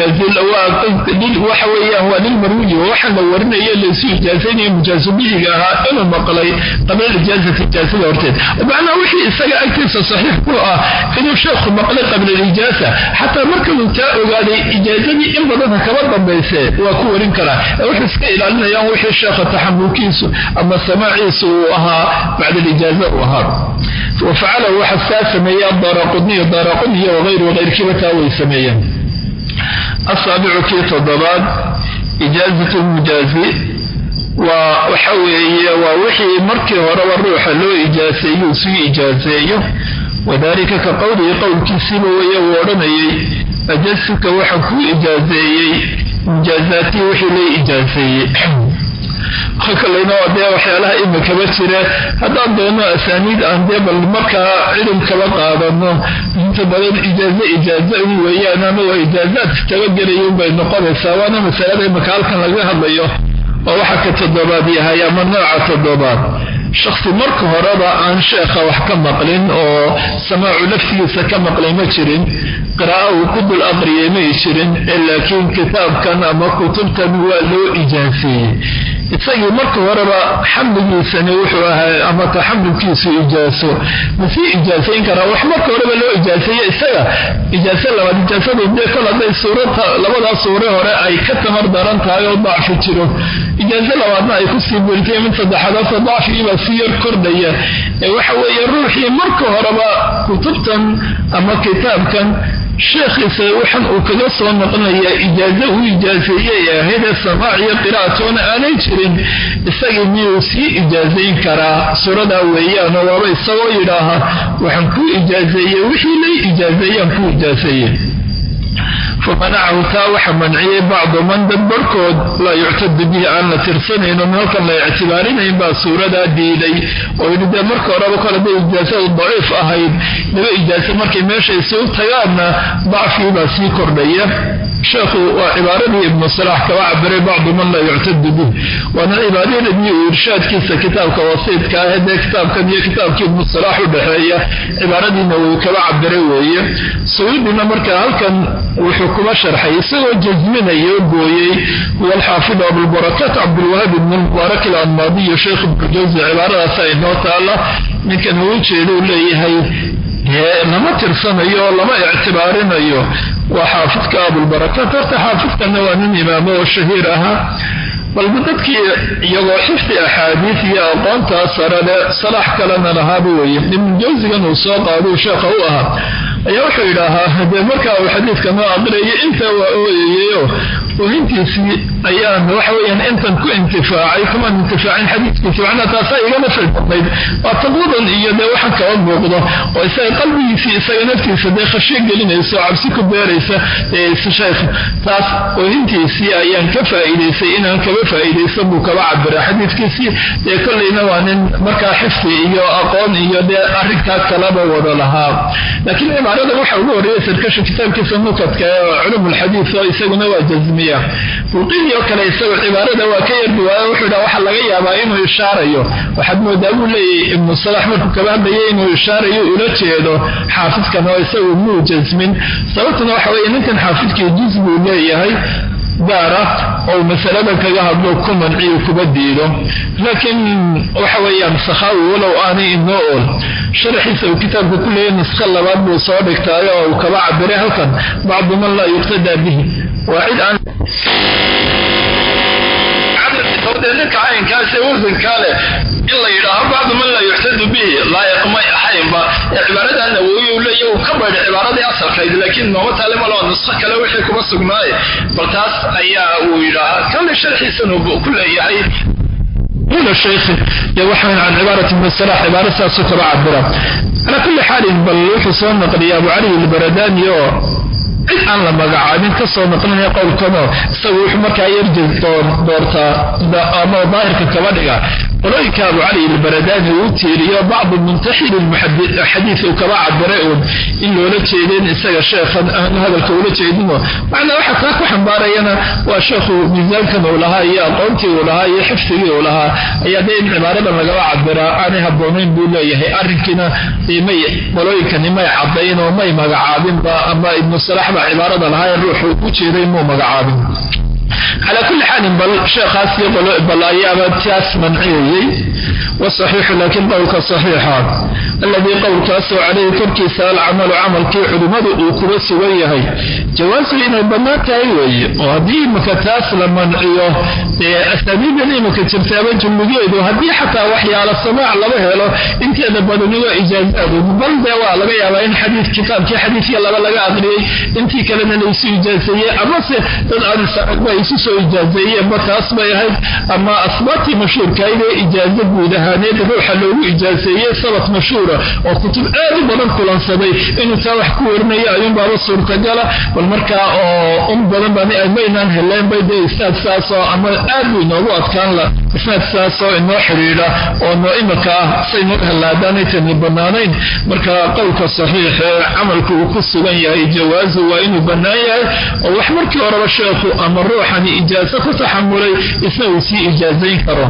lilmujaawaxa weyaan waa lilmarwiyi waxaa la warinaya laysu ijaasaynaya mujaazubihiga ahaa inuu maqlay qabla ijaazati ijaazada horteed macnaa wixii isaga agtiisa saxiix ku ah inuu sheekhu maqlay qabla alijaasa xataa markaduu taa ogaaday ijaazadii in badanka kaba dambayse waa ku warin karaa wuxuu iska ilaalinayaan wixii sheekha taxamulkiisu ama samaaciisu uu ahaa bacda alijaaza uu ahaa wafacalahu waxa saa sameeyey adaraqudniy daraqudniy wayru wayrkiiba taa way sameeyeen asaabicu kii toddobaad ijaazat lmujaazi waa waxa weeye waa wixii markii horeba ruuxa loo ijaaseeyo sii ijaaseeyo wadalika ka qowlihi qowlkiisiiba weeye uu odhanayay ajasuka waxaan kuu ijaaseeyey mujaazaatii wixii loo ijaaseeyey kalena dee waxyaalaha imikaba jira haddaan doono asaaniid aan dee bal markaa cilm kaba qaadano inta badan ijaazo ijaazo weeyaan ama waa ijaazaad tabagelayun bay noqonaysaa waana masalada imika halkan laga hadlayo oo waxa ka toddobaad yahay ama nooca toddobaad shaksi marka horeba aan sheekha wax ka maqlin oo samaacu laftigiisa ka maqlay ma jirin qira'a uu ku dul aqriyay may jirin laakiin kitaabkan ama kutubtan waa loo ijaaseeyey isagii marka horeba xamligiisani wuxuu ahaa ama taxamulkiisu ijaaso masii ijaasayn karaa wax marka horeba loo ijaaseeye isaga ijaaso labaad ijaasadu dee kol hadday suurata labadaa suure hore ay ka tamar daran tahay oo dacfi jiro ijaaso labaadna ay kusii buritay mid saddexaadasa dacfigiibaa sii yar kordhaya ee waxa weeye ruuxii marka horeba kutubtan ama kitaabkan sheekhiisa waxan uu kaga soo noqonaya ijaazo uu ijaaseeyey ee ahaydee samaac iyo qiraa'atoona aanay jirin isagii miyuu sii ijaazayn karaa suuradaa weeyaanoo waaba isagoo yidhaaha waxaan kuu ijaazeeyey wixii lay ijaazeeyaan kuu ijaaseeye famanacahu taa waxa manciyey bacdu man dad barhkood laa yuctadu bihi aan la tirsanayno halkan la ictibaarinayn baa suuradaa diiday oo yidhi dee marka horeba kole day ijaasadu daciif ahayd laba ijaaso markay meesha isugu tagaanna dacfii baa sii kordhaya sheekhu waa cibaaradii ibnu salaax kaba cabiray bacdu man laa yuctadu bih waana cibaaradii uu irshaadkiisa kitaabka wasiidka ah dee kitaabkan iyo kitaabkii ibnu salaax u dhexeeya cibaaradiina uu kaba cabiray weeye sayuudina marka halkan wuxuu kuba sharxay isagoo jasminayo gooyey huwa alxaafid abulbarakat cabdulwahaab ibn mubaarak alanmaadiyo sheekh ibnujawsi cibaaradaasa inoo taala ninkan uu ujeeda u leeyahay lama tirsanayo oo lama ictibaarinayo waa xaafidka abulbarakat horta xaafidkana waa nin imaamo oo shahiir ahaa balba dadkii iyagoo xifdi axaadiis iyo aqoontaa sarale salaax kalena lahaaba weeye ibnujawsigan uu soo qaaduu sheekha u ahaa ayaa wuxuu yidhaahaa dee markaa uu xadiidka noo aqriyayo intaa waa ooyayeyo oohintiisii ayaan waxa weyaan intan ku intifaacay kumaan intifaacin xadiidkiisi macnaa taasaa igana filbadnayd waa taqwadan iyo dee waxaan kaba muuqdo oo isaga qalbigiisii isaga naftiisa dee khashyo gelinayso cabsi ku beeraysa sheekh taas oohintiisii ayaan ka faa'iidaysay inaan kaba faa'iidaysan buu kaba cabira xadiidkiisii dee kollayna waa nin markaa xifdi iyo aqoon iyo dee arrinkaa kalaba wada lahaa laakiin cibaarada waxa ugu horreeya sarkasha kitaabkiisa nukadka ee culumulxadiid oo isaguna waa jazmiya bulqini oo kale isagu cibaarada waa ka yar duwaayo wuxuu dhaa waxaa laga yaabaa inuu ishaarayo waxaad moodaa buu leeyahy ibnu salax markuu kaba hadlayay inuu ishaarayo ula jeedo xaafidkan oo isagu muu jasmin sababtuna waxa weeye ninkan xaafidkii juz buu leeyahay gaara oo masaladan kaga hadlo ku manciyo kuba diido laakiin waxa weeyaan sakhaawi walow aanay inoo ool sharaxiisa uu kitaabka ku leeyahy nuska labaad buu soo dhigtaayo oo uu kaba cabiray halkan bacdu man laa yuqtadaa bihi waa cid aan ninka caynkaas ee wasankaa leh in la yidhaaho bacdu man laa yuxtadu bihi laayiq may ahaynba ee cibaarada nawowi u leeya uu ka baydha cibaaradii asalkayd laakiin nooma taale maloo nusqo kale wixii kuma sugnaaye bal taas ayaa uu yidhaahaa kale sharxiisana ku leeyahay ula shaykhi iyo waxaan can cibaarati masala cibaaro saasuu kaba cabira calaa kulli xaalin bal wuxuu soo naqliyay abu cali albaradani oo cid aan la magacaabin ka soo naqlinaya qowlkano isagu wuxuu markaa yarjaz doortaa ama daahirka kaba dhiga qolooyinka abu cali albaradani uu tiiriyo bacdu muntaxili xadiid uu kaba cabiray uun in loola jeedeen isaga sheekhan aanu hadalka ula jeedino macnaa waxa kaa ku xambaarayana waa sheekhu miisaankan uu lahaa iyo aqoontii uu lahaa iyo xifdigii uu lahaa ayaa dee in cibaaradan lagaba cabiraa aanay habboonayn buu leeyahay arrinkiina may qolooyinkani may cadayn oo may magacaabinba ama ibnu salax baa cibaarada lahaa ee ruuxu u jeeday muu magacaabin calaa kulli xaalin bal sheekhaasi bal ayaaba taas manciyayey wasaxiixu laakiin qowlka saxiixa alladii qowlkaasoo caleyhi korkiisa alcamalu camalkii culimmadu uu kuba sugan yahay jawaasu inay bannaan tahay weeye oo haddii imika taas la manciyo dee asaamiidan imika jirtaaba julligeedu haddii xataa waxyaala samaac laba helo inteeda badani waa ijaazaadu bal dee waa laga yaabaa in xadiid kitaabkii xadiidkii laba laga aqriyey intii kalena laysu ijaazeeyey amase dad aadisaba isu soo ijaazeeyeenba taas bay ahayd ama asbaabtii mashhuurkahayd ee ijaazo guud ahaaneed ruuxa loogu ijaazeeyey sabat mashhuura oo kutub aad u badan kulansaday inuu taa wax ku warinayo ayuunbaaba suurtagala bal markaa oo un badan baan maynaan heleenbay dee isnaad saasoo ama aad buu inoogu adkaan la isnaad saasoo inoo xidhiidha oo noo imika ah saynoo hellaadaanay tani bannaanayn marka qowlka saxiix ee camalku uu ku sugan yahay jawaazu waa inuu bannaan yahay oo wax markii horeba sheekhu ama ruuxani ijaaso ku taxamulay isna uu sii ijaazayn karo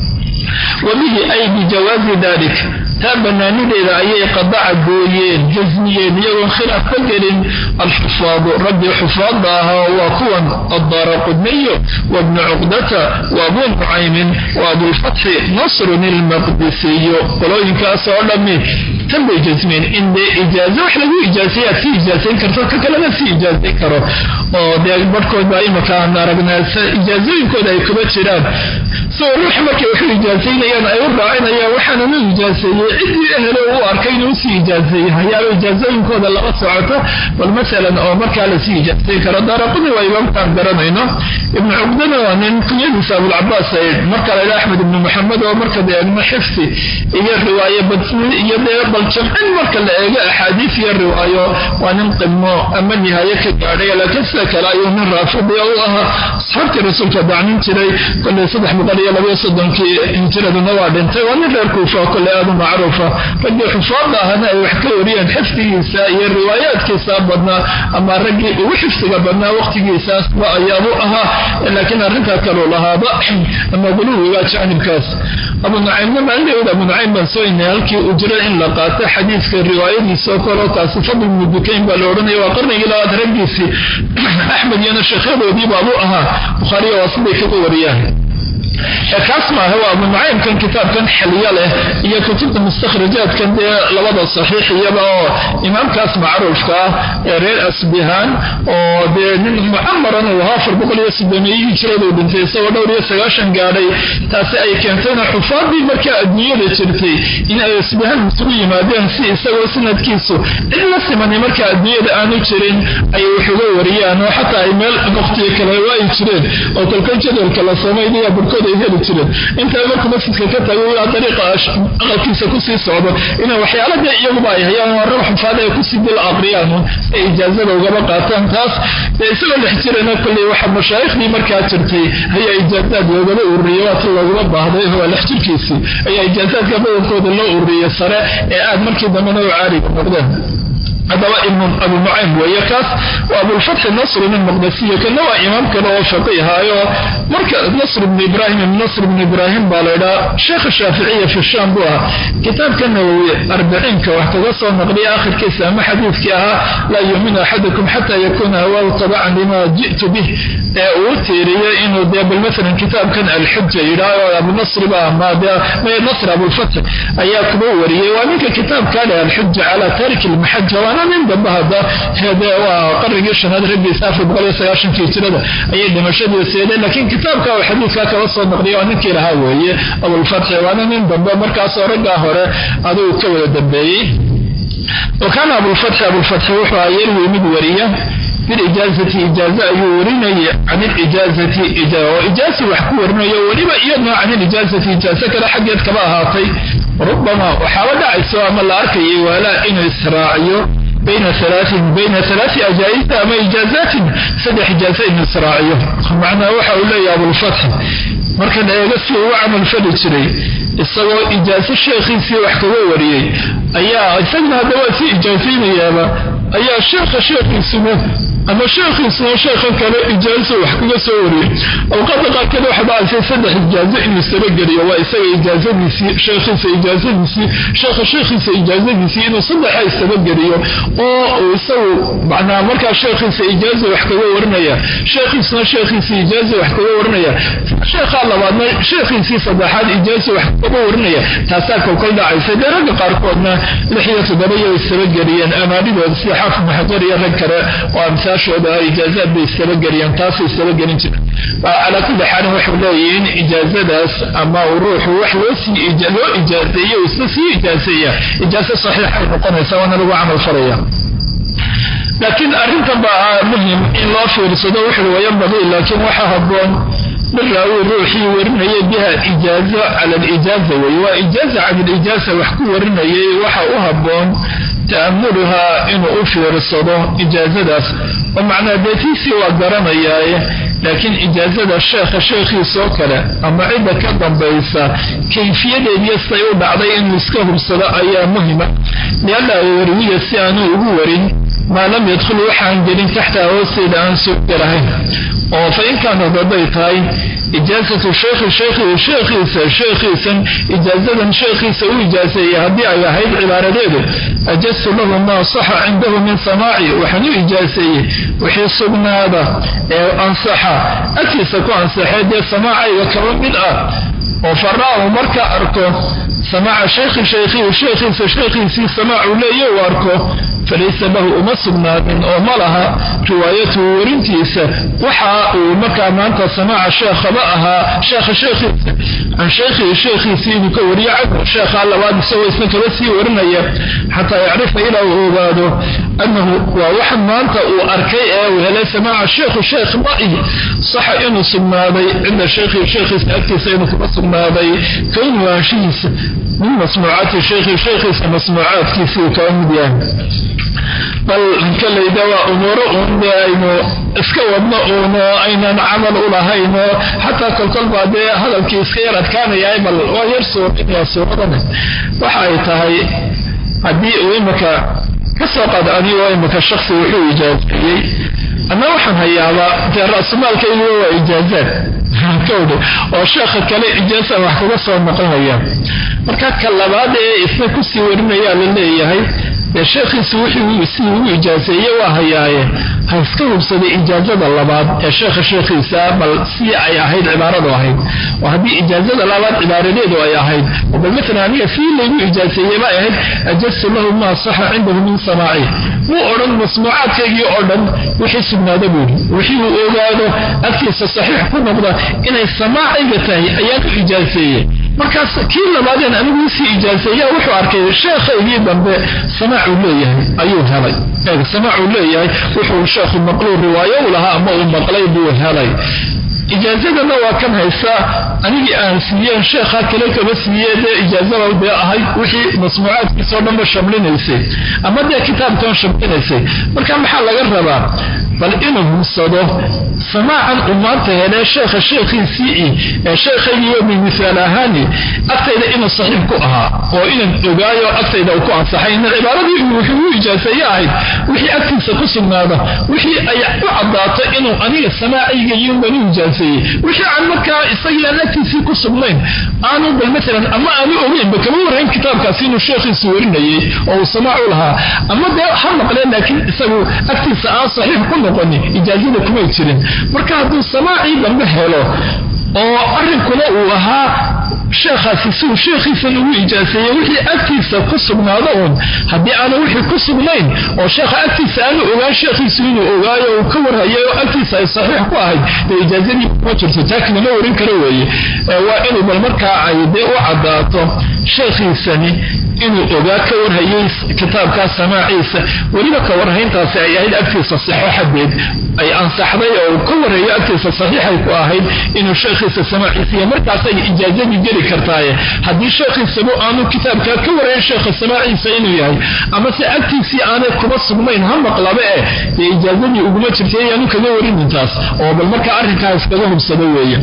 wabihi ay bijawaazi dalik taa bannaanideeda ayay qadaca gooyeen jasmiyeen iyagoon khilaaf ka gelin alxufaadu raggii xufaadda ahaa waa kuwan addaara qudniyo wabnu cuqdata wa abuu nucaymin wa abulfatxi nasrun ilmaqdisiyo qolooyinkaas oo dhammi tan bay jasmeen in dee ijaazo wax lagu ijaasaye aad sii ijaasayn karto ka kalena sii ijaasayn karo oo dee barhkood baa imika aan aragnaa ijaazooyinkooda ay kuba jiraan soo ruux markay waxu ijaasaynayaan ay u raacinayaan waxaana u ijaaseeyey ciddii ehelo u arkay inuu usii ijaaseeyey hayaaba ijaazooyinkooda lama socoto bal masalan oo markaa lasii ijaasayn karo daaraquni waa imaamkaan garanayno ibnu cuqdana waa nin kunyadiisa abulcabaas ay marka laydha axmed ibnu maxamed oo marka deegno xifdi iyo riwaaye badsni iyo dee bal jamcin marka la eego axaadiis iyo riwaayo waa nin qimo ama nihaaye ka gaadhay laakiin sida kale ayuu nin raafidi u ahaa asxaabtii rasuulka dacnin jiray koley saddex boqol iyo labayo soddonkii hinjiraduna waa dhintay waa nin reer kuufa oo kole aad u macruufa raggii xufaadda ahana ay wax ka wariyeen xifdigiisa iyo riwaayaadkiisa badnaa ama raggii ugu xifdiga badnaa waqtigiisaasba ayaabu ahaa laakiin arrintaa kaluu lahaaba ama guluwiga jaanibkaas abu nucaymna maalindhawd abu nucaym baan soo inay halkii uu jiro in la qaato xadiidka riwaayadiisoo kaleo taasi fadl ibnu dukayn baa la odhanaya waa qarnigii labaad raggiisii axmed iyona sheekhadoodii baabu ahaa bukhaariya waa siday kaga wariyaan kaas maaha waa abu nucaymkan kitaabkan xilyo leh iyo kutubta mustakhrajaadkan dee labada saxiix iyaba oo imaamkaas macruufka ah ee reer asbihaan oo dee nin mucamaran uu ahaa afar boqol iyo sideemeeyihii hijradu dhintay isagoo dhowr iyo sagaashan gaadhay taasi ay keentayna xufaadii markaa adduunyada jirtay in ay asbihaan isugu yimaadeen si isagoo sanadkiisu cid la simanay markaa adduunyada aanu jirin ay waxuga wariyaan oo xataa ay meel waqtiga kale waayi jireen oo kolkol jadwalka la samaynaya barkood ay heli jireen intaa markuu masjidka ka tago ilaa dariiqa aqalkiisa kusii socdo ina waxyaala dee iyaguba ay hayaan waa rab xufaada ay kusii dil aqriyaan ay ijaazada ugaba qaataan taas dee isagoo dhex jirana kolley waxa mashaayikhdii markaa jirtay ayaa ijaazaad loogaba ururiyey waata looguma baahday waa dhex jirkiisii ayaa ijaazaadka badankooda loo ururiyey sare ee aad markii dambena u caariga noqdeen haddaba ibnu abu nucaym weeye kaas waa abulfatxi nasr ibn maqdasiyo kana waa imaam kale oo faqiihaayo marka nasr ibn ibrahim ibn nasr ibn ibrahim baa laydhaa sheekha shaaficiya fi shaam buu ahaa kitaabka nawowi arbiciinka wax kaga soo naqliya akhirkiisa ama xadiidkii ahaa laa yuuminu axadukum xata yakuna hawaahu tabacan lima ji'tu bih ee uu tiiriyey inuu dee bal maalan kitaabkan alxuja yidhaaho abunasri ba ama dee nasr abulfatx ayaa kuba wariyey waa ninka kitaabkaa leh alxuja calaa tariki lmaxaja waana nin dambe hadda hede waa qarnigii shanaad raggiisa afar boqol iyo sagaashankii jirada ayay dhimashadii seedeen laakiin kitaabka uu xadiidkaa kaba soo naqliya waa ninkii lahaa weeye abulfatxi waana nin dambe markaasoo raggaa hore adigu ka wada dambeeyey wa kaana abulfatxi abulfatxi wuxuu ahaa yarwi mid wariya bilijaazati ijaaza ayuu warinaya can ilijaazati oo ijaazi wax ku warinayo weliba iyadna can ilijaazati ijaazo kale xaggeed kaba ahaatay rubama waxaaba dhacayso ama la arkayay waalaa inuu israaciyo bayna alaain bayna alaai ajaa'isa ama ijaazatin saddex ijaaza inuu israaciyo macnaa waxa uu leeyahay abulfatxi markan eega si uu camal fali jiray isagoo ijaazo sheekhiisii wax kaga wariyey ayaa isagna hadda waa si ijaazaynayaaba ayaa sheekha sheekhiisuna ama sheekhiisuna sheekha kale ijaazo wax kaga soo wariyey awqaada qaarkeed waxa dhacaysay saddex ijaazo inuu istabageliyo waa isaga ijaazadiisii sheekhiisa ijaazadiisii sheekha sheekhiisa ijaazadiisii inuu saddexa istabageliyo oo uu isagu macnaa markaa sheekhiisa ijaazo wax kaga warinaya sheekhiisuna sheekhiisa ijaazo wax kaga warinaya sheekhaa labaadna sheekhiisii saddexaad ijaazo wax kaga warinaya taasaa kolkol dhacaysa dee ragga qaarkoodna lix iyo toddoba iyo istabageliyeen amaanidooda sida xaafid maxajar iyo rag kale oo amsaashooda ijaazaad bay istabageliyeen taasay istabagelin jira calaa kulli xaalin waxay leeyihiin ijaazadaas ama ruuxu wax loosii loo ijaazeeye isna sii ijaazeeya ijaazo saxiixay noqonaysa waana lagu camal falaya laakiin arrintan baa muhim in loo fiirsado wuxuu wayanbagii laakiin waxaa habboon liraawi ruuxii warinayay biha ijaazo cala alijaaza wey waa ijaaza can alijaaza wax ku warinayay waxa u habboon ta'amuluhaa inuu u fiirsado ijaazadaas oo macnaa deetiisii waa garanayaaye laakiin ijaazada sheekha sheekhiisoo kale ama cidda ka dambaysa kayfiyadeediyo say u dhacday inuu iska hubsado ayaa muhima lianna warwiya si aanu ugu warin maa lam yadkhul waxaan gelin taxta hoosteeda aan soo galahayn oo fa in kaanad hadday tahay ijaazatu sheekhi sheekhi sheekhiisa sheekhiisan ijaazadan sheekhiisa u ijaaseeyey haddii ay ahayd cibaaradeedu ajastu lahu maa saxa cindahu min samaaci waxaan u ijaaseeyey wixii sugnaada ee ansaxa agtiisa ku ansaxee dee samaacayga kaba mid ah oo faraahu marka arko samaaca sheekhi sheekhihi sheekhiisa sheekhiisii samaacu leeya u arko falaysa lahu uma sugnaanin oo ma laha riwaayatuhu warintiisa waxa uu markaa maanta samaaca sheekhaba ahaa sheekha sheekhiisa can sheekhihi sheekhiisii inuu ka wariyo canhu sheekhaa labaad isagoo isna kaba sii warinaya xataa yacrifa ilaa uu ogaado annahu waa waxa maanta uu arkay ee uu helay samaaca sheekhu sheekh ma'ihi saxa inuu sugnaaday cinda sheekhihi sheekhiisa agtiisa inuu kuga sugnaaday kownu waanshihiisa min masmuucaati sheekhi sheekhiisa masmuucaadkiisii uu kaba mid yahay bal kalayda waa umuuro uun dee aynu iska wadno uuno aynan camal u lahayno xataa kolkol baa dee hadalkii iska yar adkaanayahay bal waa yar suurinaya suuradane waxa ay tahay haddii uu imika ka soo qaad anigoo imika shaksi wuxuu ijaazeeyey ama waxaan hayaaba dee ra-sumaalkayguwa waa ijaazaad kowdhe oo sheekha kale ijaaza wax kaga soo noqonaya marka ka labaad ee isna kusii warinayaa la leeyahay ee sheekhiisu wixii sidii ugu ijaaseeye waa hayaaye ha iska hubsaday ijaazada labaad ee sheekha sheekhiisa bal si ay ahayd cibaaradu ahayd oo haddii ijaazada labaad cibaaradeedu ay ahayd oo bal maalan aniga sii laygu ijaaseeyey bay ahayd ajastu lahu maa saxa cindahu min samaaci wuu odhan masmuucaadkaygii oo dhan wixii sugnaada buuri wixii uu ogaado agtiisa saxiix ku noqda inay samaacayga tahay ayaan u ijaaseeyey markaas kii labaadeen anigu isii ijaaseeya wuxuu arkay sheekhaygii dambe samaacuu leeyahay ayuu helay samaacuu leeyahay wuxuu sheekhu maqluu riwaayo u lahaa ama uu maqlay buu helay ijaazadana waa kan haysaa anigii aan siiyeen sheekha kale kama siiye dee ijaazada dee ahayd wixii masmuucaadkiisao dhanba shamlinaysay ama dee kitaabkan shamlinaysay marka maxaa laga rabaa bal inuu hubsado samaacan uu maanta helee sheekha sheekhiisii ee sheekhaygiiyo misaal ahaani agtayda inuu saxiix ku ahaa oo inan ogaayo agtayda uu ku ansaxay ina cibaaradii uu wuxuu u ijaaseeye ahayd wixii agtiisa ku sugnaada wixii ay u caddaato inuu aniga samaacayga iyunbaan u ijaaseeyey wixii aan markaa isagii aan agtiisii ku sugnayn aanu bal maalan ama aanu ogeynba kama warrayn kitaabkaasi inuu sheekhiisu warinayey oo uu samaac u lahaa ama dee ha maqleen laakiin isagu agtiisa aan saxiix ku noqonin ijaazada kumay jirin marka hadduu samaacii dambe helo oo arrinkuna uu ahaa sheekhaasi siuu sheekhiisan ugu ijaaseeyey wixii agtiisa ku sugnaado uun haddii aanu wixii ku sugnayn oo sheekha agtiisa aanu ogaan sheekhiisu inuu ogaayo uu ka warhayay oo agtiisa ay saxiix ku ahayd dee ijaazadii kuma jirto taaki lama warin karo weeye waa inuu bal markaa ay dee u caddaato sheekhiisani inuu ogaa ka warhayay kitaabkaa samaaciisa weliba ka warhayntaasi ay ahayd agtiisa sixo xadeed ay ansaxday oo ka warhayo agtiisa saxiixay ku ahayd inuu sheekhiisa samaaciisa iyo markaasay ijaazadii geli kartaaye haddii sheekhiisaba aanu kitaabkaa ka warhayn sheekha samaaciisa inuu yahay ama se agtiisii aanay kuma sugnayn ha maqlaba eh dee ijaazadii uguma jirta ayaanu kaga warinin taas oo bal markaa arrinkaa iskaga hubsado weeye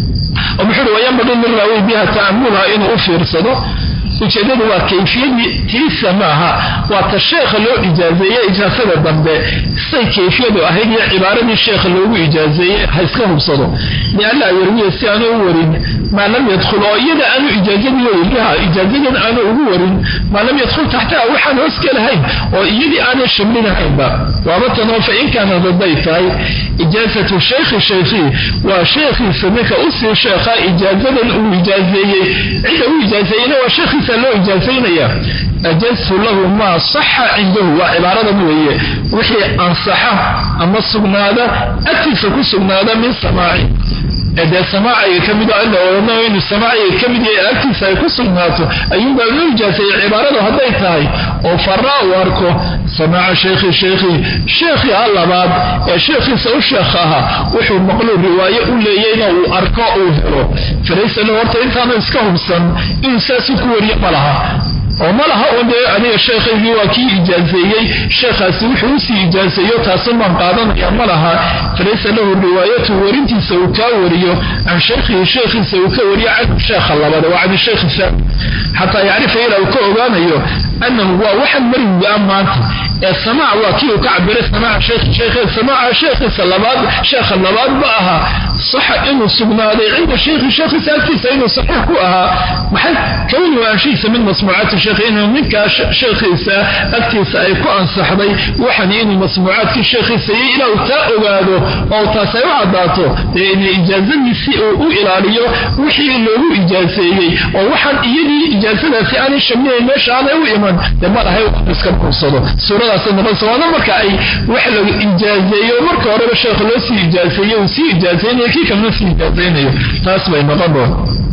oo muxuu uhi wayanbagii min raawi biha ta'amulha inuu u fiirsado ujeedadu waa kayfiyadii tiisa maaha waa ta sheekha loo ijaazeeye ijaasada dambe say kayfiyadu ahayd iyo cibaaradii sheekha loogu ijaazeeyey ha iska hubsado lianlaa yarwiya si aanu u warin maa lam yadkhul oo iyada aanu ijaazadii weyi biha ijaazadan aanu ugu warin maa lam yadkhul taxtaha waxaan hoos gelahayn oo iyadii aanay shamlinahaynba waabatanoo fa in kaanad hadday tahay ijaazatu shaykhi shaykhii waa sheekhiisa ninka usii sheekha ijaazadan uu ijaazeeyey cidda u ijaazeeyeyna waa sheekhiisa loo ijaazaynaya ajaztu lahu maa saxa cindahu waa cibaaradan weeye wixii ansaxa ama sugnaada agtiisa ku sugnaada min samaaci dee samaaciga ka mid inuu samaaciga ka mid yahay agtiisa ay ku sugnaato ayuunbaa loo ijaaseeyey cibaaradu hadday tahay oo faraa uu arko samaaca sheekhi sheekhii sheekhii ha labaad ee sheekhiisa u sheekh ahaa wuxuu maqluu riwaaye u leeyeyna uu arko uu helo falaysa lahu horta intaanu iska hubsan inuu saasuu ku wariye ma laha oo ma laha un dee aniga sheekhaygii waa kii ijaazeeyey sheekhaasi wuxuu usii ijaazeeyo taasun baan qaadanaya ma laha falaysa lahu riwaayatu warintiisa uu kaa wariyo can shaykhihi sheekhiisa uu ka wariyo canhu sheekha labada waa can shaykhi saami xataa yacrifa ilaa uu ka ogaanayo annahu waa waxan marigaa maanta ee samaac waa kii uu ka cabiray samaaca sheekhi sheekhe samaaca sheekhiisa labaad sheekha labaad ma aha saxa inuu sugnaaday cinda sheekhi sheekhiisa agtiisa inuu saxiix ku ahaa maxay kawni waanshihiisa min masmuucaati sheekhi inuu ninkaa sheekhiisa agtiisa ay ku ansaxday waxan inuu masmuucaadkii sheekhiisa iyo ilaa uu taa ogaado oo taas ay u caddaato dee ina ijaazadiisii uu u ilaaliyo wixii loogu ijaaseeyey oo waxaan iyadii ijaasadaasi aanay shamliyayn meesha aanay u iman dee ma lahay iska kursado suuradaasay noqonaysa waana marka ay wax la ijaazeeyo marka horeba sheekha loo sii ijaaseeyo uu sii ijaazaynayo kii kalena sii ijaazaynayo taas bay noqon doon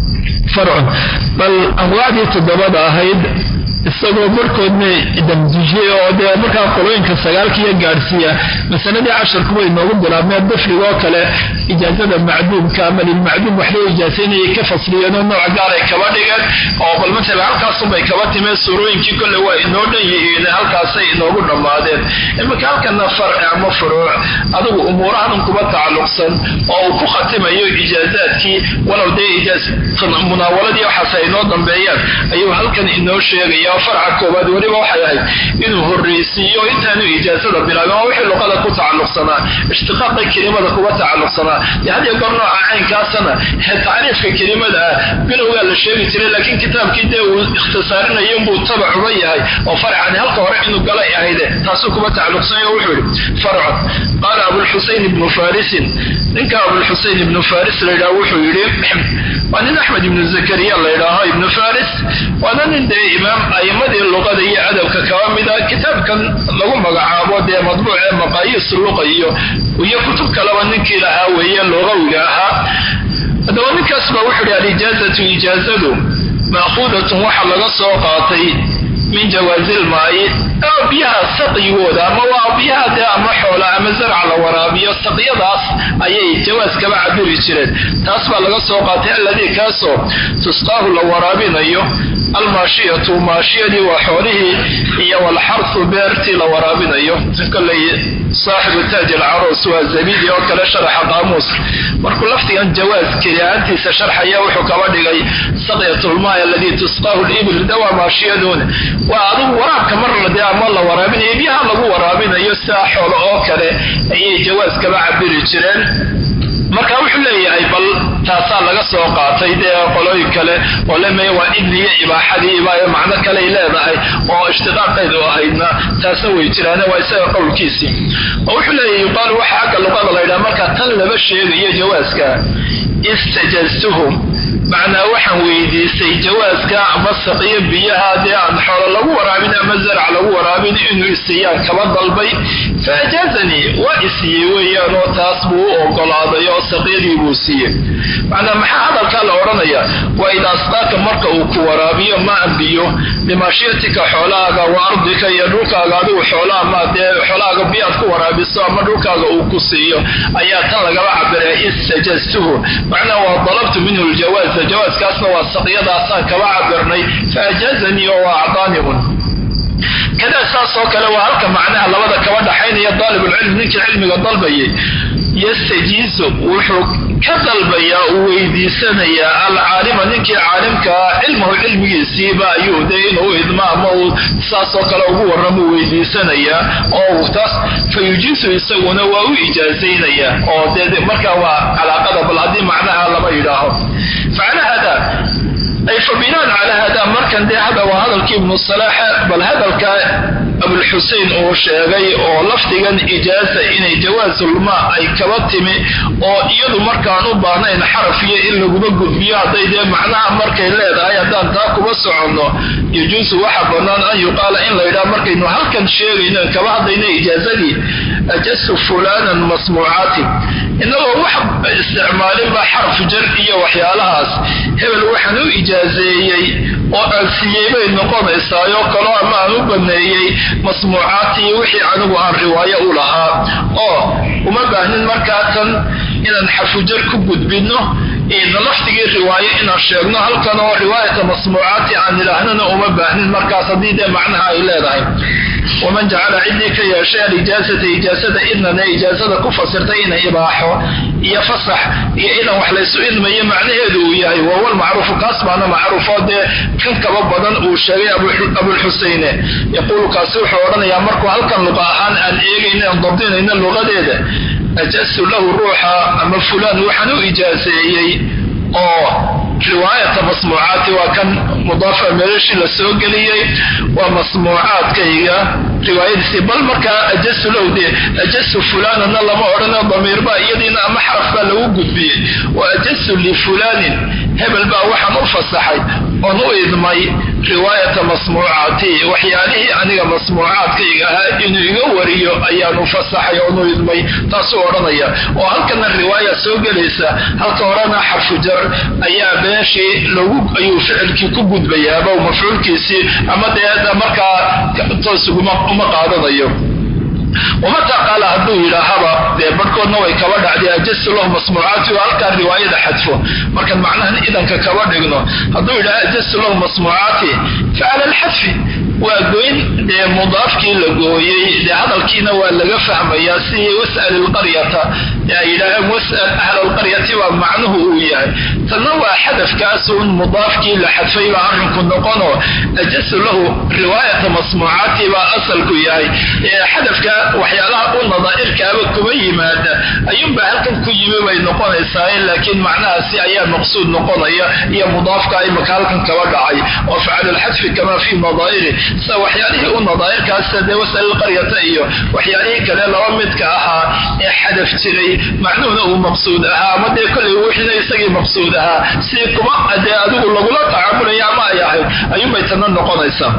farcun bal anwaacdii toddobada ahayd isagoo barkoodna damdijiyey oo dee markaa qolooyinka sagaalkiiyo gaadhsiiya masaladii casharku way noogu bilaabmeen dafrigoo kale ijaazada macduumka ama lilmacduum wax loo ijaasaynayay ka fasliyeenoo nooc gaar ay kaba dhigeen oo bal matala halkaasunbay kaba timeen suurooyinkii kolle waa inoo dhan yihiin halkaasay inoogu dhammaadeen iminka halkana farci ama furuuc adigu umuurahan kuba tacalluqsan oo uu ku khatimayo ijaazaadkii walow dee munaawaladii waxaas ay inoo dambeeyaan ayuu halkan inoo sheegaya oo farca koobaad weliba waxay ahayd inuu horreysiiyo intaanu ijaazada bilaabin waa wixii luqada ku tacalluqsanaa ishtiqaaqa kelimada kuga tacalluqsanaa dee had iyo goor nooca caynkaasana tacriifka kelimada ah bilowgaa la sheegi jiray laakiin kitaabkii dee uu ikhtisaarinayo inbuu tabac uga yahay oo farcani halka hore inuu galay ahayde taasuu kuba tacalluqsanay oo wuxuu yihi farcun qaala abulxusein ibnu farisin ninka abulxusein ibnu faris la yidhaha wuxuu yidhi waa nin axmed ibnu zakariya la ydhaaho ibnu faris waana nin dee imaam a'imadii luqada iyo adabka kaba mida kitaabkan lagu magacaabo dee madbuuc ee maqaayiis luqa iyo iyo kutub kaleba ninkii lahaa weeye luqawiga ahaa haddaba ninkaas baa wuxuu yidhi alijaazatu ijaazadu ma'khuudatun waxa laga soo qaatay min jawaasilmaayi oo biyaha saqyigooda ama waa biyaha dee ama xoola ama zarca la waraabiyo saqyadaas ayay jawaas kaba cabiri jireen taas baa laga soo qaatay alladii kaasoo tusqaahu la waraabinayo almaashiyatu maashiyadii waa xoolihii iyo walxarfu beertii la waraabinayo koley saaxibu taaj alcaroos waa zabidi oo kale sharaxa qaamuus markuu lafdigan jawaas keli ahaantiisa sharxaya wuxuu kaba dhigay saqyatulmaay alladii tusqaahu libil dawaa maashiyadun waa adugu waraabka mar dee ama la waraabinayo biyaha lagu waraabinayo sidaa xoolo oo kale ayay jawaas kaba cabiri jireen marka wuxuu leeyahay bal taasaa laga soo qaatay dee qolooyin kale oo lemaya waa idniyo ibaaxadii ibaayo macno kaley leedahay oo ishtiqaaqeedu ahaydna taasna way jiraane waa isaga qowlkiisii oo wuxuu leeyahay yuqaalu waxa xagga luqada la ydhaha marka tan laba sheegayo jawaaska istajaztuhum macnaa waxaan weydiistay jawaaska ama saqiyo biyaha dee aan xoolo lagu waraabin ama zarac lagu waraabin inuu isiiyaan kaba dalbay fa ajaazanii waa isiiyey weeyaan oo taas buu u ogolaaday oo saqyadii buu siiyey macnaa maxaa hadalkaa la odhanaya waa idaa asqaaka marka uu ku waraabiyo maan biyo bimaashiyatika xoolahaaga wa ardika iyo dhulkaaga adigu xoolaha ma dee xoolahaaga biyaad ku waraabiso ama dhulkaaga uu ku siiyo ayaa tan lagaba cabiraya istajaztuhu macnaa waa dalabtu minhu ljawaaz jawaaskaasna waa saqyadaasaan kaba cabirnay fa ajaazanii oo waa acdaaniun kadaa saas oo kale waa halka macnaha labada kaba dhaxaynaya daalibulcilm ninkii cilmiga dalbayay yastajiisu wuxuu ka dalbayaa uu weydiisanayaa alcaalima ninkii caalimkaa cilmahu cilmigiisiiba ayuu de inuu idma ama uu saasoo kale ugu warramo weydiisanayaa oo taas fa yujiisu isaguna waa u ijaazaynayaa oo de markaa waa calaaqada bal haddii macnaha lama yidhaaho facala hada ay fa binaan calaa hada markan dee hada waa hadalkii ibnu salaaxa bal hadalka abulxusein uu sheegay oo lafdigan ijaaza inay jawaasulma ay kaba timi oo iyadu markaan u baahnayn xaraf iyo in laguma gudbiyo hadday dee macnaha markay leedahay haddaan taa kuba soconno yajuusu waxa bannaan an yuqaala in la yidhaha markaynu halkan sheegayno kaba hadlayno ijaazadii ajastu fulanan masmuucaati inagoo wax isticmaalinba xarf jar iyo waxyaalahaas hebel waxaan u ijaazeeyey oo aan siiyey bay noqonaysaayoo kaloo ama aan u baneeyey masmuucaatii wixii anigu aan riwaayo u lahaa oo uma baahnin markaa tan inaan xarfujar ku gudbinno lafdigii riwaayo inaan sheegno halkan oo riwaayata masmuucaati aan idhaahnana uma baahnin markaas haddii dee macnaha ay leedahay waman jacala ciddii ka yeeshay alijaazata ijaazada idnan ee ijaazada ku fasirtay ina ibaaxo iyo fasax iyo idan wax laysu idmayo macnaheedu uu yahay wahuwa lmacruufu kaas baana macruufoo dee kan kaba badan uu sheegay abulxuseyne yaquulu kaasi wuxuu odhanayaa markuu halkan luqa ahaan aan eegayno aan dabdinayno luqadeeda ajastu lahu ruuxa ama fulaan waxaan u ijaaseeyey oo riwaayata masmuucaati waa kan mudaafa meelashii la soo geliyey waa masmuucaadkayga riwaayadiisii bal markaa ajastu lahu dee ajastu fulaanana lama odhano damiirba iyadiina ama xaraf baa lagu gudbiyey wa ajastu lifulaanin hebel baa waxaan u fasaxay oon u idmay riwaayata masmuucaati waxyaalihii aniga masmuucaadkayga ahaa inuu iga wariyo ayaan u fasaxay oon u idmay taasuu odhanaya oo halkana riwaaya soo gelaysa halka horena xarfu jar ayaa meeshii lagu ayuu ficilkii ku gudbayaaba mafcuulkiisii ama dee markaa toos uma qaadanayo wamataa qaala hadduu yidhaahaba dee barhkoodna way kaba dhacday ajastu lahu masmuucaati oo halkaa riwaayada xadfo markaan macnahan idanka kaba dhigno hadduu yidhaha ajastu lahu masmuucaati fa cala alxadfi waa goyn dee mudaafkii la gooyey dee hadalkiina waa laga fahmayaa si was'al ilqaryata ay yidhaaheen was'al ahla alqaryati baa macnuhu uu yahay tanna waa xadafkaasuun mudaafkii la xadfay baa arrinku noqonoo ajasu lahu riwaayata masmuucaati baa asalku yahay xadafka waxyaalaha u nadaa'irkaaba kuma yimaada ayuunbaa halkan ku yimi bay noqonaysaa laakiin macnahaasi ayaa maqsuud noqonaya iyo mudaafka imaka halkan kaba dhacay oo facala alxadfi kama fii nadaa'iri sida waxyaalihii u nadaa'irkaasa dee wasal alqaryata iyo waxyaalihii kale laba midka ahaa ee xadaf jiray macnuhuna uu maqsuud ahaa ama dee kollay wixina isagii maqsuud ahaa sidii kuma dee adigu lagula tacaamulaya ama ay ahayd ayuunbay tana noqonaysaa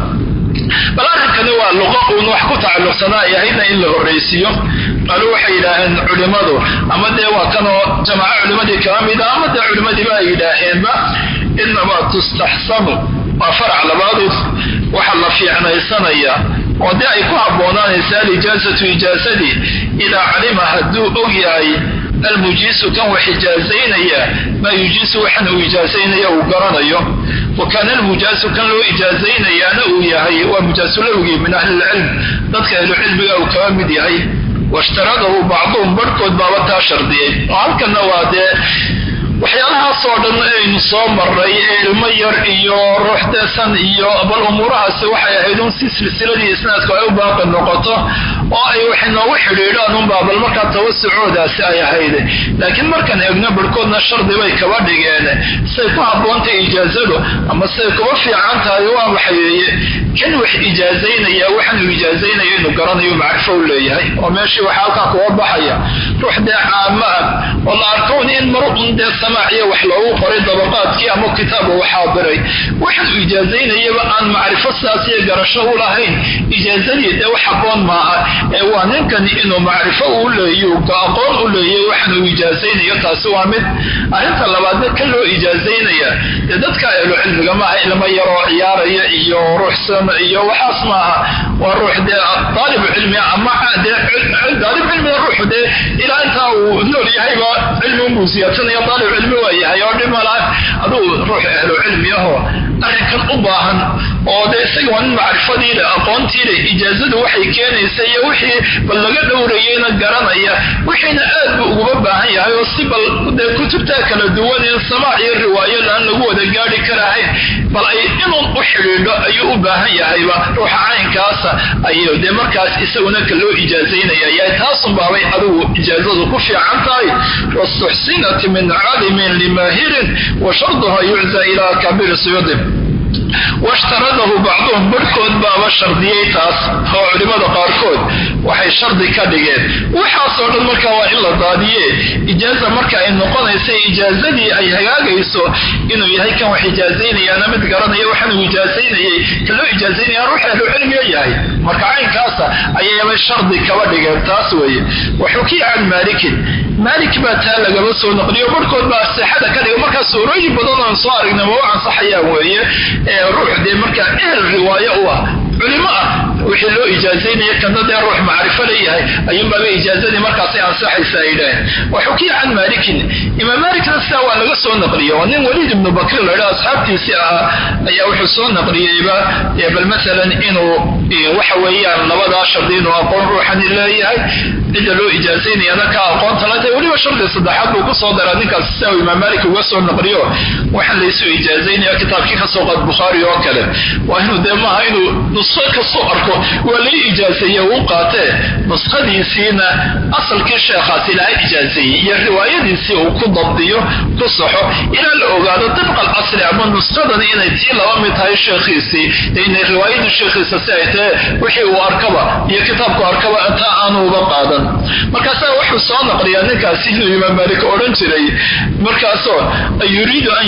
bal arrinkani waa luqo uun wax ku tacalluqsanaa ay ahaydna in la horraysiiyo qalu waxay yidhaaheen culimmadu ama dee waa kanoo jamaaco culimmadii kala mida ama dee culimmadiiba ay yidhaaheenba inamaa tustaxsanu waa farac labaadu waxa la fiicnaysanaya oo dee ay ku habboonaanaysa alijaazatu ijaasadii idaa calima hadduu og yahay almujiisu kan wax ijaazaynaya maa yujiisu waxan uu ijaazaynaya uu garanayo wa kaana almujaasu kan loo ijaazaynayaana uu yahay waa mujaasulowgii min ahli lcilm dadka ahlucilmiga uu kaba mid yahay washtaradahu bacduhum barhkood baaba taa shardiyey oo halkanna waa dee waxyaalahaasoo dhan aynu soo maray ee ilmo yar iyo ruux deesan iyo bal umuurahaasi waxay ahayd un si silsiladii isnaadku ay u baaqi noqoto oo ay waxay noogu xidhiidhaan unbaa bal markaa tawasucoodaasi ay ahayd laakiin markaan eegno barhkoodna shardi bay kaba dhigeen say ku habboontahay ijaazadu ama say kuba fiican tahay waa waxayeeye kan wax ijaazaynaya waxaan uu ijaazaynaya inuu garanayo macrifo u leeyahay oo meeshii waxaa halkaa kuga baxaya ruux dee caama ah oo la arkoon in mar un dee samaaciyo wax loogu qoray dabaqaadkii ama kitaab uu xaadiray waxaan uu ijaazaynayaba aan macrifo sidaas iyo garasho u lahayn ijaazadii dee wax habboon maaha ee waa ninkani inuu macrifo uu leeyo aqoon u leeyay waxaan uu ijaazaynayo taasi waa mid arrinta labaadna kan loo ijaazaynaya dee dadka ahlu cilmiga maaha ilmo yaroo ciyaaraya iyo ruuxsan iyo waxaas maaha waa ruux dee daalib cilmi ama dee daalib cilmiga ruuxu dee ilaa intaa uu nool yahayba cilmi unbuu siyaadsanaya daalib cilmi waa yahay oo dhimalaan aduu ruux ahlu cilmi ahoo arrinkan u baahan oo dee isaga waa nin macrifadii leh aqoontii leh ijaazadu waxay keenaysa iyo wixii bal laga dhowrayeyna garanaya wixiina aad buu uguba baahan yahay oo si bal dee kutubtaa kala duwan in samaac iyo riwaayo laan lagu wada gaadhi karahayn bal ay inuun u xidhiidho ayuu u baahan yahayba ruuxa caynkaasa ayuu dee markaas isaguna ka loo ijaazaynaya yahay taasun baabay adigu ijaazadu ku fiican tahay wastuxsinat min calimin limaahirin wa sharduha yuczaa ilaa kaabiri suyuudi washtaradahu bacduhum barhkood baaba shardiyey taas oo culimmada qaarkood waxay shardi ka dhigeen waxaasoo dhan marka waa in la daadiye ijaaza marka ay noqonaysa ijaazadii ay hagaagayso inuu yahay kan wax ijaazaynayaana mid garanaya waxaan uu ijaazaynayay kan loo ijaazaynaya ruux ahlu cilmiga yahay marka caynkaasa ayaybay shardi kaba dhigeen taas weeye waxukiya can maalikin maalik baa taa lagaba soo naqliyo barhkood baa sixada ka dhiga markaa suurooyin badan oon soo aragna ma u ansaxayaan weeye ruux dee markaa ehel riwaayo u ah culimo ah wixii loo ijaazaynaya kana dee ruux macrifo leeyahay ayuunbaaba ijaazadii markaasay ansaxaysa ay yidhaaheen waxukiya can maalikin imaam maalikna sidaa waa laga soo naqliya waa nin waliid ibnu bakri laydha asxaabtiisii ahaa ayaa wuxuu soo naqliyeyba bal masalan inuu waxa weeyaan labadaa shardi inuu aqoon ruuxani leeyahay cidda loo ijaazaynayana ka aqoonta la tahay weliba shardi saddexaad buu ku soo daraa ninkaas sidaa uu imaam maalik uga soo naqliyo waxaan laysu ijaazaynaya kitaabkii ka soo qaad bukhaari oo kale waa inuu dee maaha inuu nusqo kasoo arko waa lai ijaazeeye uu qaatee nuskhadiisiina asalkii sheekhaas ilaahay ijaazeeyey iyo riwaayadiisii uu ku dabdiyo ku saxo ilaa la ogaado dibqa alcasri ama nuskhadani inay tii laba mid tahay sheekhiisii inay riwaayadii sheekhiisa si ay tahe wixii uu arkaba iyo kitaabku arkaba taa aanu uga qaadan markaasaa wuxuu soo naqliyaa ninkaasi inuu imaam maalik odhan jiray markaasoo yuriidu an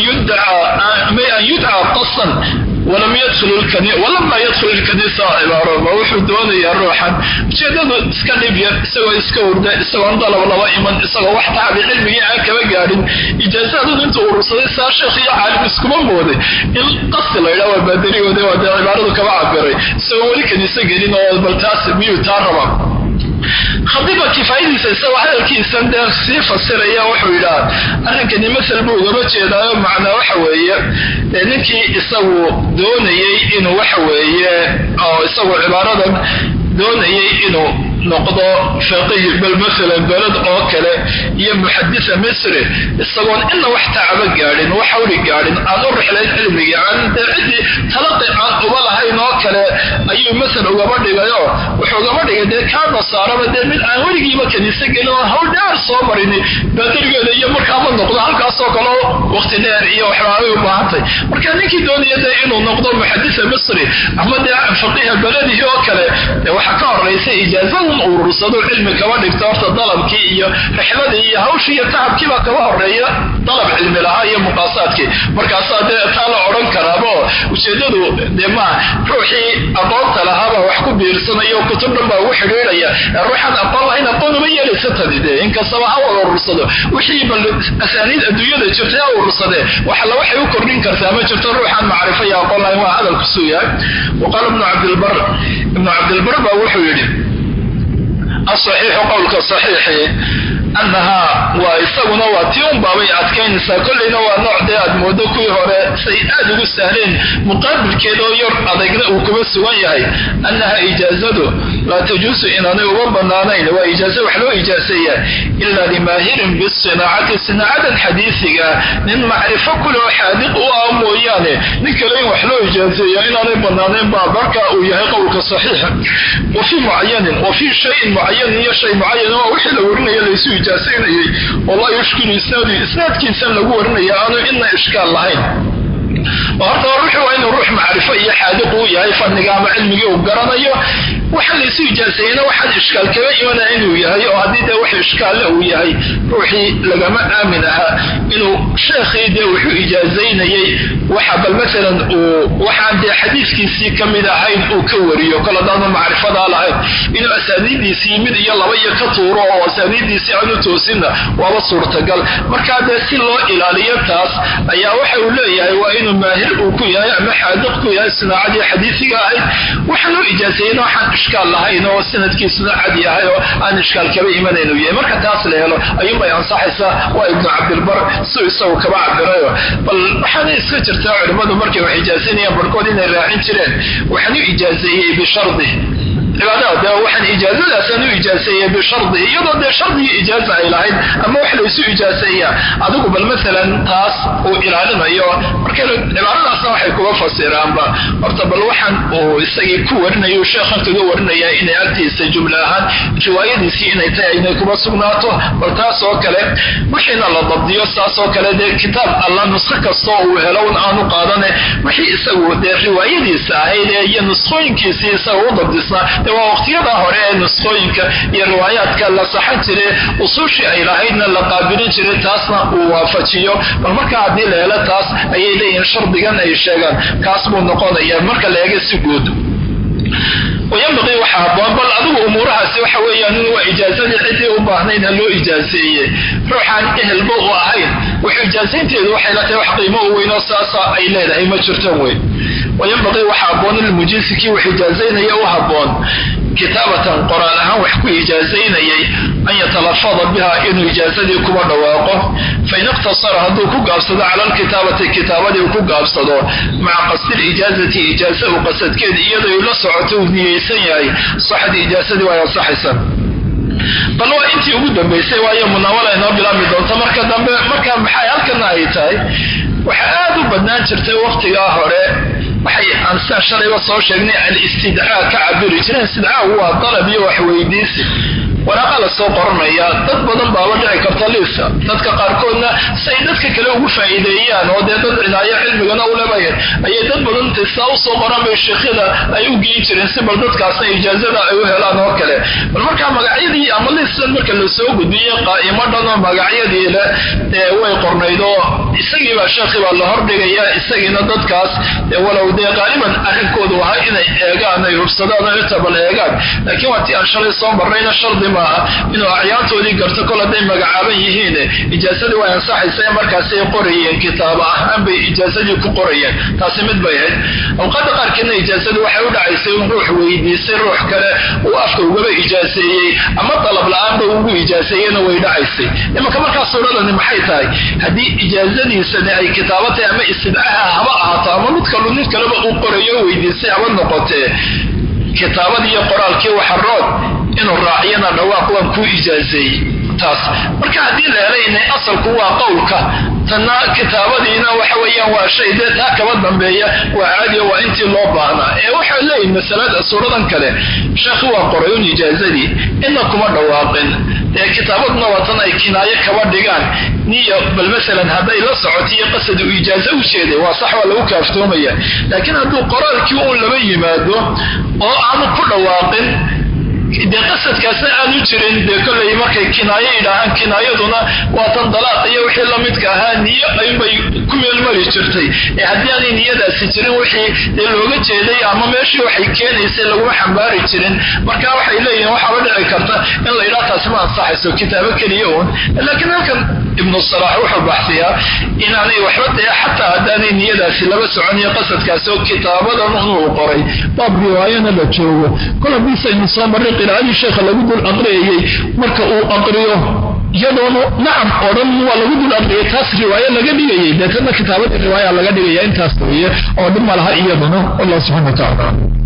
yudcaa qasan walama yadkhul ilkanisa cibaaro ma wuxuu doonayaa ruuxan ujeedadu iska dhib yar isagoo iska hurda isagoon dalab laba iman isagoo wax tacabi cilmigii aan kaba gaadhin ijaazaadun intuu urursaday saa sheekh iyo caalim iskuma mooday in qasi laydhaa waa baadarigoode waa dee cibaaradu kaba cabiray isagoo weli kanisa gelin oo bal taas miyuu taa raba khadiba kifaayadiisa isagoo hadalkiisan dee sii fasiraya wuxuu yidhaha arrinkani masal buu ugaba jeedaayo macnaa waxa weeye ninkii isagu doonayey inuu waxa weeye oo isagu cibaaradan doonayey inuu noqdo faqih bal maalan beled oo kale iyo muxadisa misri isagoon ina wax tacaba gaadhin wax hawli gaadhin aan u rixlayn cilmigii aan dee ciddii talaqi aan uba lahayn oo kale ayuu masal ugaba dhigayo wuxuu ugaba dhigay dee kaa nasaaraba dee mid aan weligiiba kaniise gelin oo hawl dheer soo marini baadarigeeda iyo markaama noqdo halkaasoo kale waqti dheer iyo waxbaabay u baahantay marka ninkii doonaya dee inuu noqdo muxadisa misri ama dee faqiha beledihii oo kale dee waxaa ka horaysa ijaazadun urursado cilmi kaba dhigto horta dalabkii iyo rixladii iyo hawshii iyo tacabkiibaa kaba horeeya dalab cilmi lahaa iyo muqaasaadkii markaasaa dee taa la odhan karaaba oo ujeedadu dee maa ruuxii aqoonta lahaabaa wax ku biirsanayo kutub dhan baa ugu xidhiidhaya ruuxaan aqoon lahayn aqoon uma yeelaysa tadi dee inkastaba ha wada urursado wixii bal asaaniid adduunyada jirtay ha urursadee waxalla waxay u kordhin kartaa ma jirto ruuxaan macrifo iyo aqoon lahayn waa hadalkusuu yahay wa qaala ibnu cabdilbar ibnu cabdilbar baa wuxuu yidhi asaxiixu qowlka saxiixi annahaa waa isaguna waa tii un baabay adkaynaysaa kollayna waa nooc dee aad moodo kuwii hore say aad ugu sahleen muqaabilkeeda oo yar adagna uu kuba sugan yahay annaha ijaazadu laa tajuusu inaanay uga bannaanayn waa ijaaza wax loo ijaaseeyaa ilaa limaahirin bisinaacati sinaacadan xadiisiga nin macrifo kule oo xaadiq u ah mooyaane nin kale in wax loo ijaaseeya inaanay bannaanayn baa marka uu yahay qowlka saxiixa wa fii mucayanin wa fii shayin mucayanin iyo shay mucayan oo wixii la warinaya laysu ijaasaynayay oo laa yushkilu isnaadu isnaadkiisan lagu warinaya aanu ina ishkaal lahayn oo horta ruuxu waa inuu ruux macrifo iyo xaadiq uu yahay fadniga ama cilmigii uu garanayo waxaan laysu ijaaseeyena waxaan ishkaal kaga imanaya inuu yahay oo haddii dee wax ishkaalle uu yahay ruuxii lagama aamin ahaa inuu sheekhii dee wuxuu ijaazaynayey waxa bal maalan uu waxaan dee xadiiskiisii ka mid ahayn uu ka wariyo kol haddaanu macrifadaa lahayn inuu asaaniiddiisii mid iyo laba iyo ka tuuro oo asaaniiddiisii aanu toosinna waaba suurtagal markaa dee si loo ilaaliyo taas ayaa waxa uu leeyahay waa inuu maahir uu ku yahay ama xaadiq ku yahay sinaacadii xadiisiga ahayd waxa loo ijaaseeyena waxaan ishkaal lahayn oo sanadkiisuna cad yahay oo aan ishkaal kaba imanayn uu yahay marka taas la helo ayuunbay ansaxaysaa waa ibnu cabdilbar siuu isagu kaba cabirayo bal waxaana iska jirtaa culimmadu markay wax ijaasanayaan barhkood inay raacin jireen waxaan u ijaaseeyey bishardi cibaadada dee waxaan ijaazadaasaan u ijaaseeyey bishardi iyadoo dee shardigii ijaaza ay lahayd ama wax laysu ijaaseeyaa adigu bal maalan taas uu ilaalinayo marka cibaadadaasna waxay kuga fasiraanba horta bal waxaan uu isagii ku warinayo sheekhan kaga warinaya inay agtiisa jumla ahaan riwaayadiisii inay tahay inay kuba sugnaato bal taas oo kale wixiina la dabdiyo saas oo kale dee kitaab alla nusko kastoo uu helo un aanu qaadane wixii isagu dee riwaayadiisa ahayd ee iyo nusqooyinkiisii isaga u dabdisnaa de waa waqtiyada hore ee nusqooyinka iyo riwaayaadka la saxan jire usuushii ay lahaydna la qaabilin jiray taasna uu waafajiyo bal markaa haddii la helo taas ayay leeyihiin shardigan ay sheegaan kaas buu noqonaya marka la eega si guud wayambaqii waxa haboon bal adigu umuurahaasi waxa weeyaan waa ijaazadii ciddii u baahnayd ha loo ijaaseeyey ruuxaan ehelba u ahayn wax ijaasaynteedu waxay la tahay wax qiimo u weynoo saasa ay leedahay ma jirtan wey wayambaqii waxa haboon ilmujiisi kii wax ijaazaynaya u haboon kitaabatan qoraal ahaan wax ku ijaazaynayay an yatalafada biha inuu ijaazadii kuba dhawaaqo fain iqtasara hadduu ku gaabsado cala alkitaabati kitaabadii ku gaabsado maca qasdiilijaazati ijaaza u qasadkeed iyadoo la socoto uu niyeysan yahay saxdii ijaazadii waa ansaxaysa bal waa intii ugu dambaysay waayo munaawala inoo bilaabmi doonta marka dambe marka maxay halkana ay tahay waxaa aad u badnaan jirtay waqtigaa hore waxay aansaan shalayba soo sheegnay alistidcaa ka cabiri jireen istidcaagu waa dalab iyo waxweydiisi waraaqa la soo qoranaya dad badan baaba dhici karta liiska dadka qaarkoodna say dadka kale ugu faa'iideeyaan oo dee dad cinaayo cilmigana u lebayan ayay dad badan saa u soo qoran bay sheekhyada ay u geyn jireen si bal dadkaasna ijaazada ay u helaan oo kale bal markaa magacyadii ama liistan marka la soo gudbiyey qaa'imo dhan oo magacyadii le ee way qornayd oo isagiibaa sheekhii baa la hordhigaya isagiina dadkaas walow dee qaaliban arrinkoodu ahaa inay eegaan ay hubsadaan oo inta bal eegaan laakiin waa tii aan shalay soo marnayna shardi maaha inuu acyaantoodii garto kol hadday magacaaban yihiin ijaazadii way ansaxaysa markaasay qorayeen kitaabo ahaan bay ijaazadii ku qorayeen taasi mid bay ahayd awqaada qaarkeedna ijaazadii waxay u dhacaysay in ruux weydiisay ruux kale uu afka ugaba ijaaseeyey ama dalab la-aanba ugu ijaaseeyena way dhacaysay imanka markaa suuradani maxay tahay haddii ijaazadiisani ay kitaabo tahay ama istidcaha haba ahaato ama mid kalu mid kaleba uu qorayo weydiisay haba noqotee kitaabadii iyo qoraalkii waxarood inuu raaciyana dhawaaq waan kuu ijaazeeyey taas marka haddii la helaynay asalku waa qowlka tanna kitaabadiina waxa weeyaan waa shay dee taa kaba dambeeya waa caadiyo waa intii loo baahnaa ee waxay leeyihin masalada suuradan kale sheekhi waa qoray un ijaazadii ina kuma dhawaaqin ee kitaabaduna waa tan ay kinaayo kaba dhigaan niyo bal masalan hadday la socotiyo qasad uu ijaazo u jeeday waa sax waa lagu kaaftoomaya laakiin hadduu qoraalkii uun laba yimaado oo aanu ku dhawaaqin dee qasadkaasna aanu jirin dee kollay markay kinaayo yidhaahaan kinaayaduna waa tan dalaaq iyo wixii lamidka ahaa niyo ayunbay ku meelmari jirtay ee haddii aanay niyadaasi jirin wixii dee looga jeeday ama meeshii waxay keenaysay laguma xambaari jirin marka waxay leeyihin waxaaba dhici karta in la yidhaha taasi ma ansaxayso kitaabo keliya uun laakiin halkan ibnu salaax wuxuu baxsiyaa inaanay waxba dee xataa haddaanay niyadaasi laba soconiyo qasadkaasi oo kitaabadan unuu qoray baab riwaayana la joogo kol hadiisaynu soo marray qiraa'adii sheekha lagu dul aqriyayey marka uu aqriyo iyadoonu nacam oo dhan waa lagu dul aqriyay taas riwaayo laga dhigayay deetana kitaabadii riwaaya laga dhigaya intaas weeye oo dhib ma laha iyaduna allah subxana wa tacala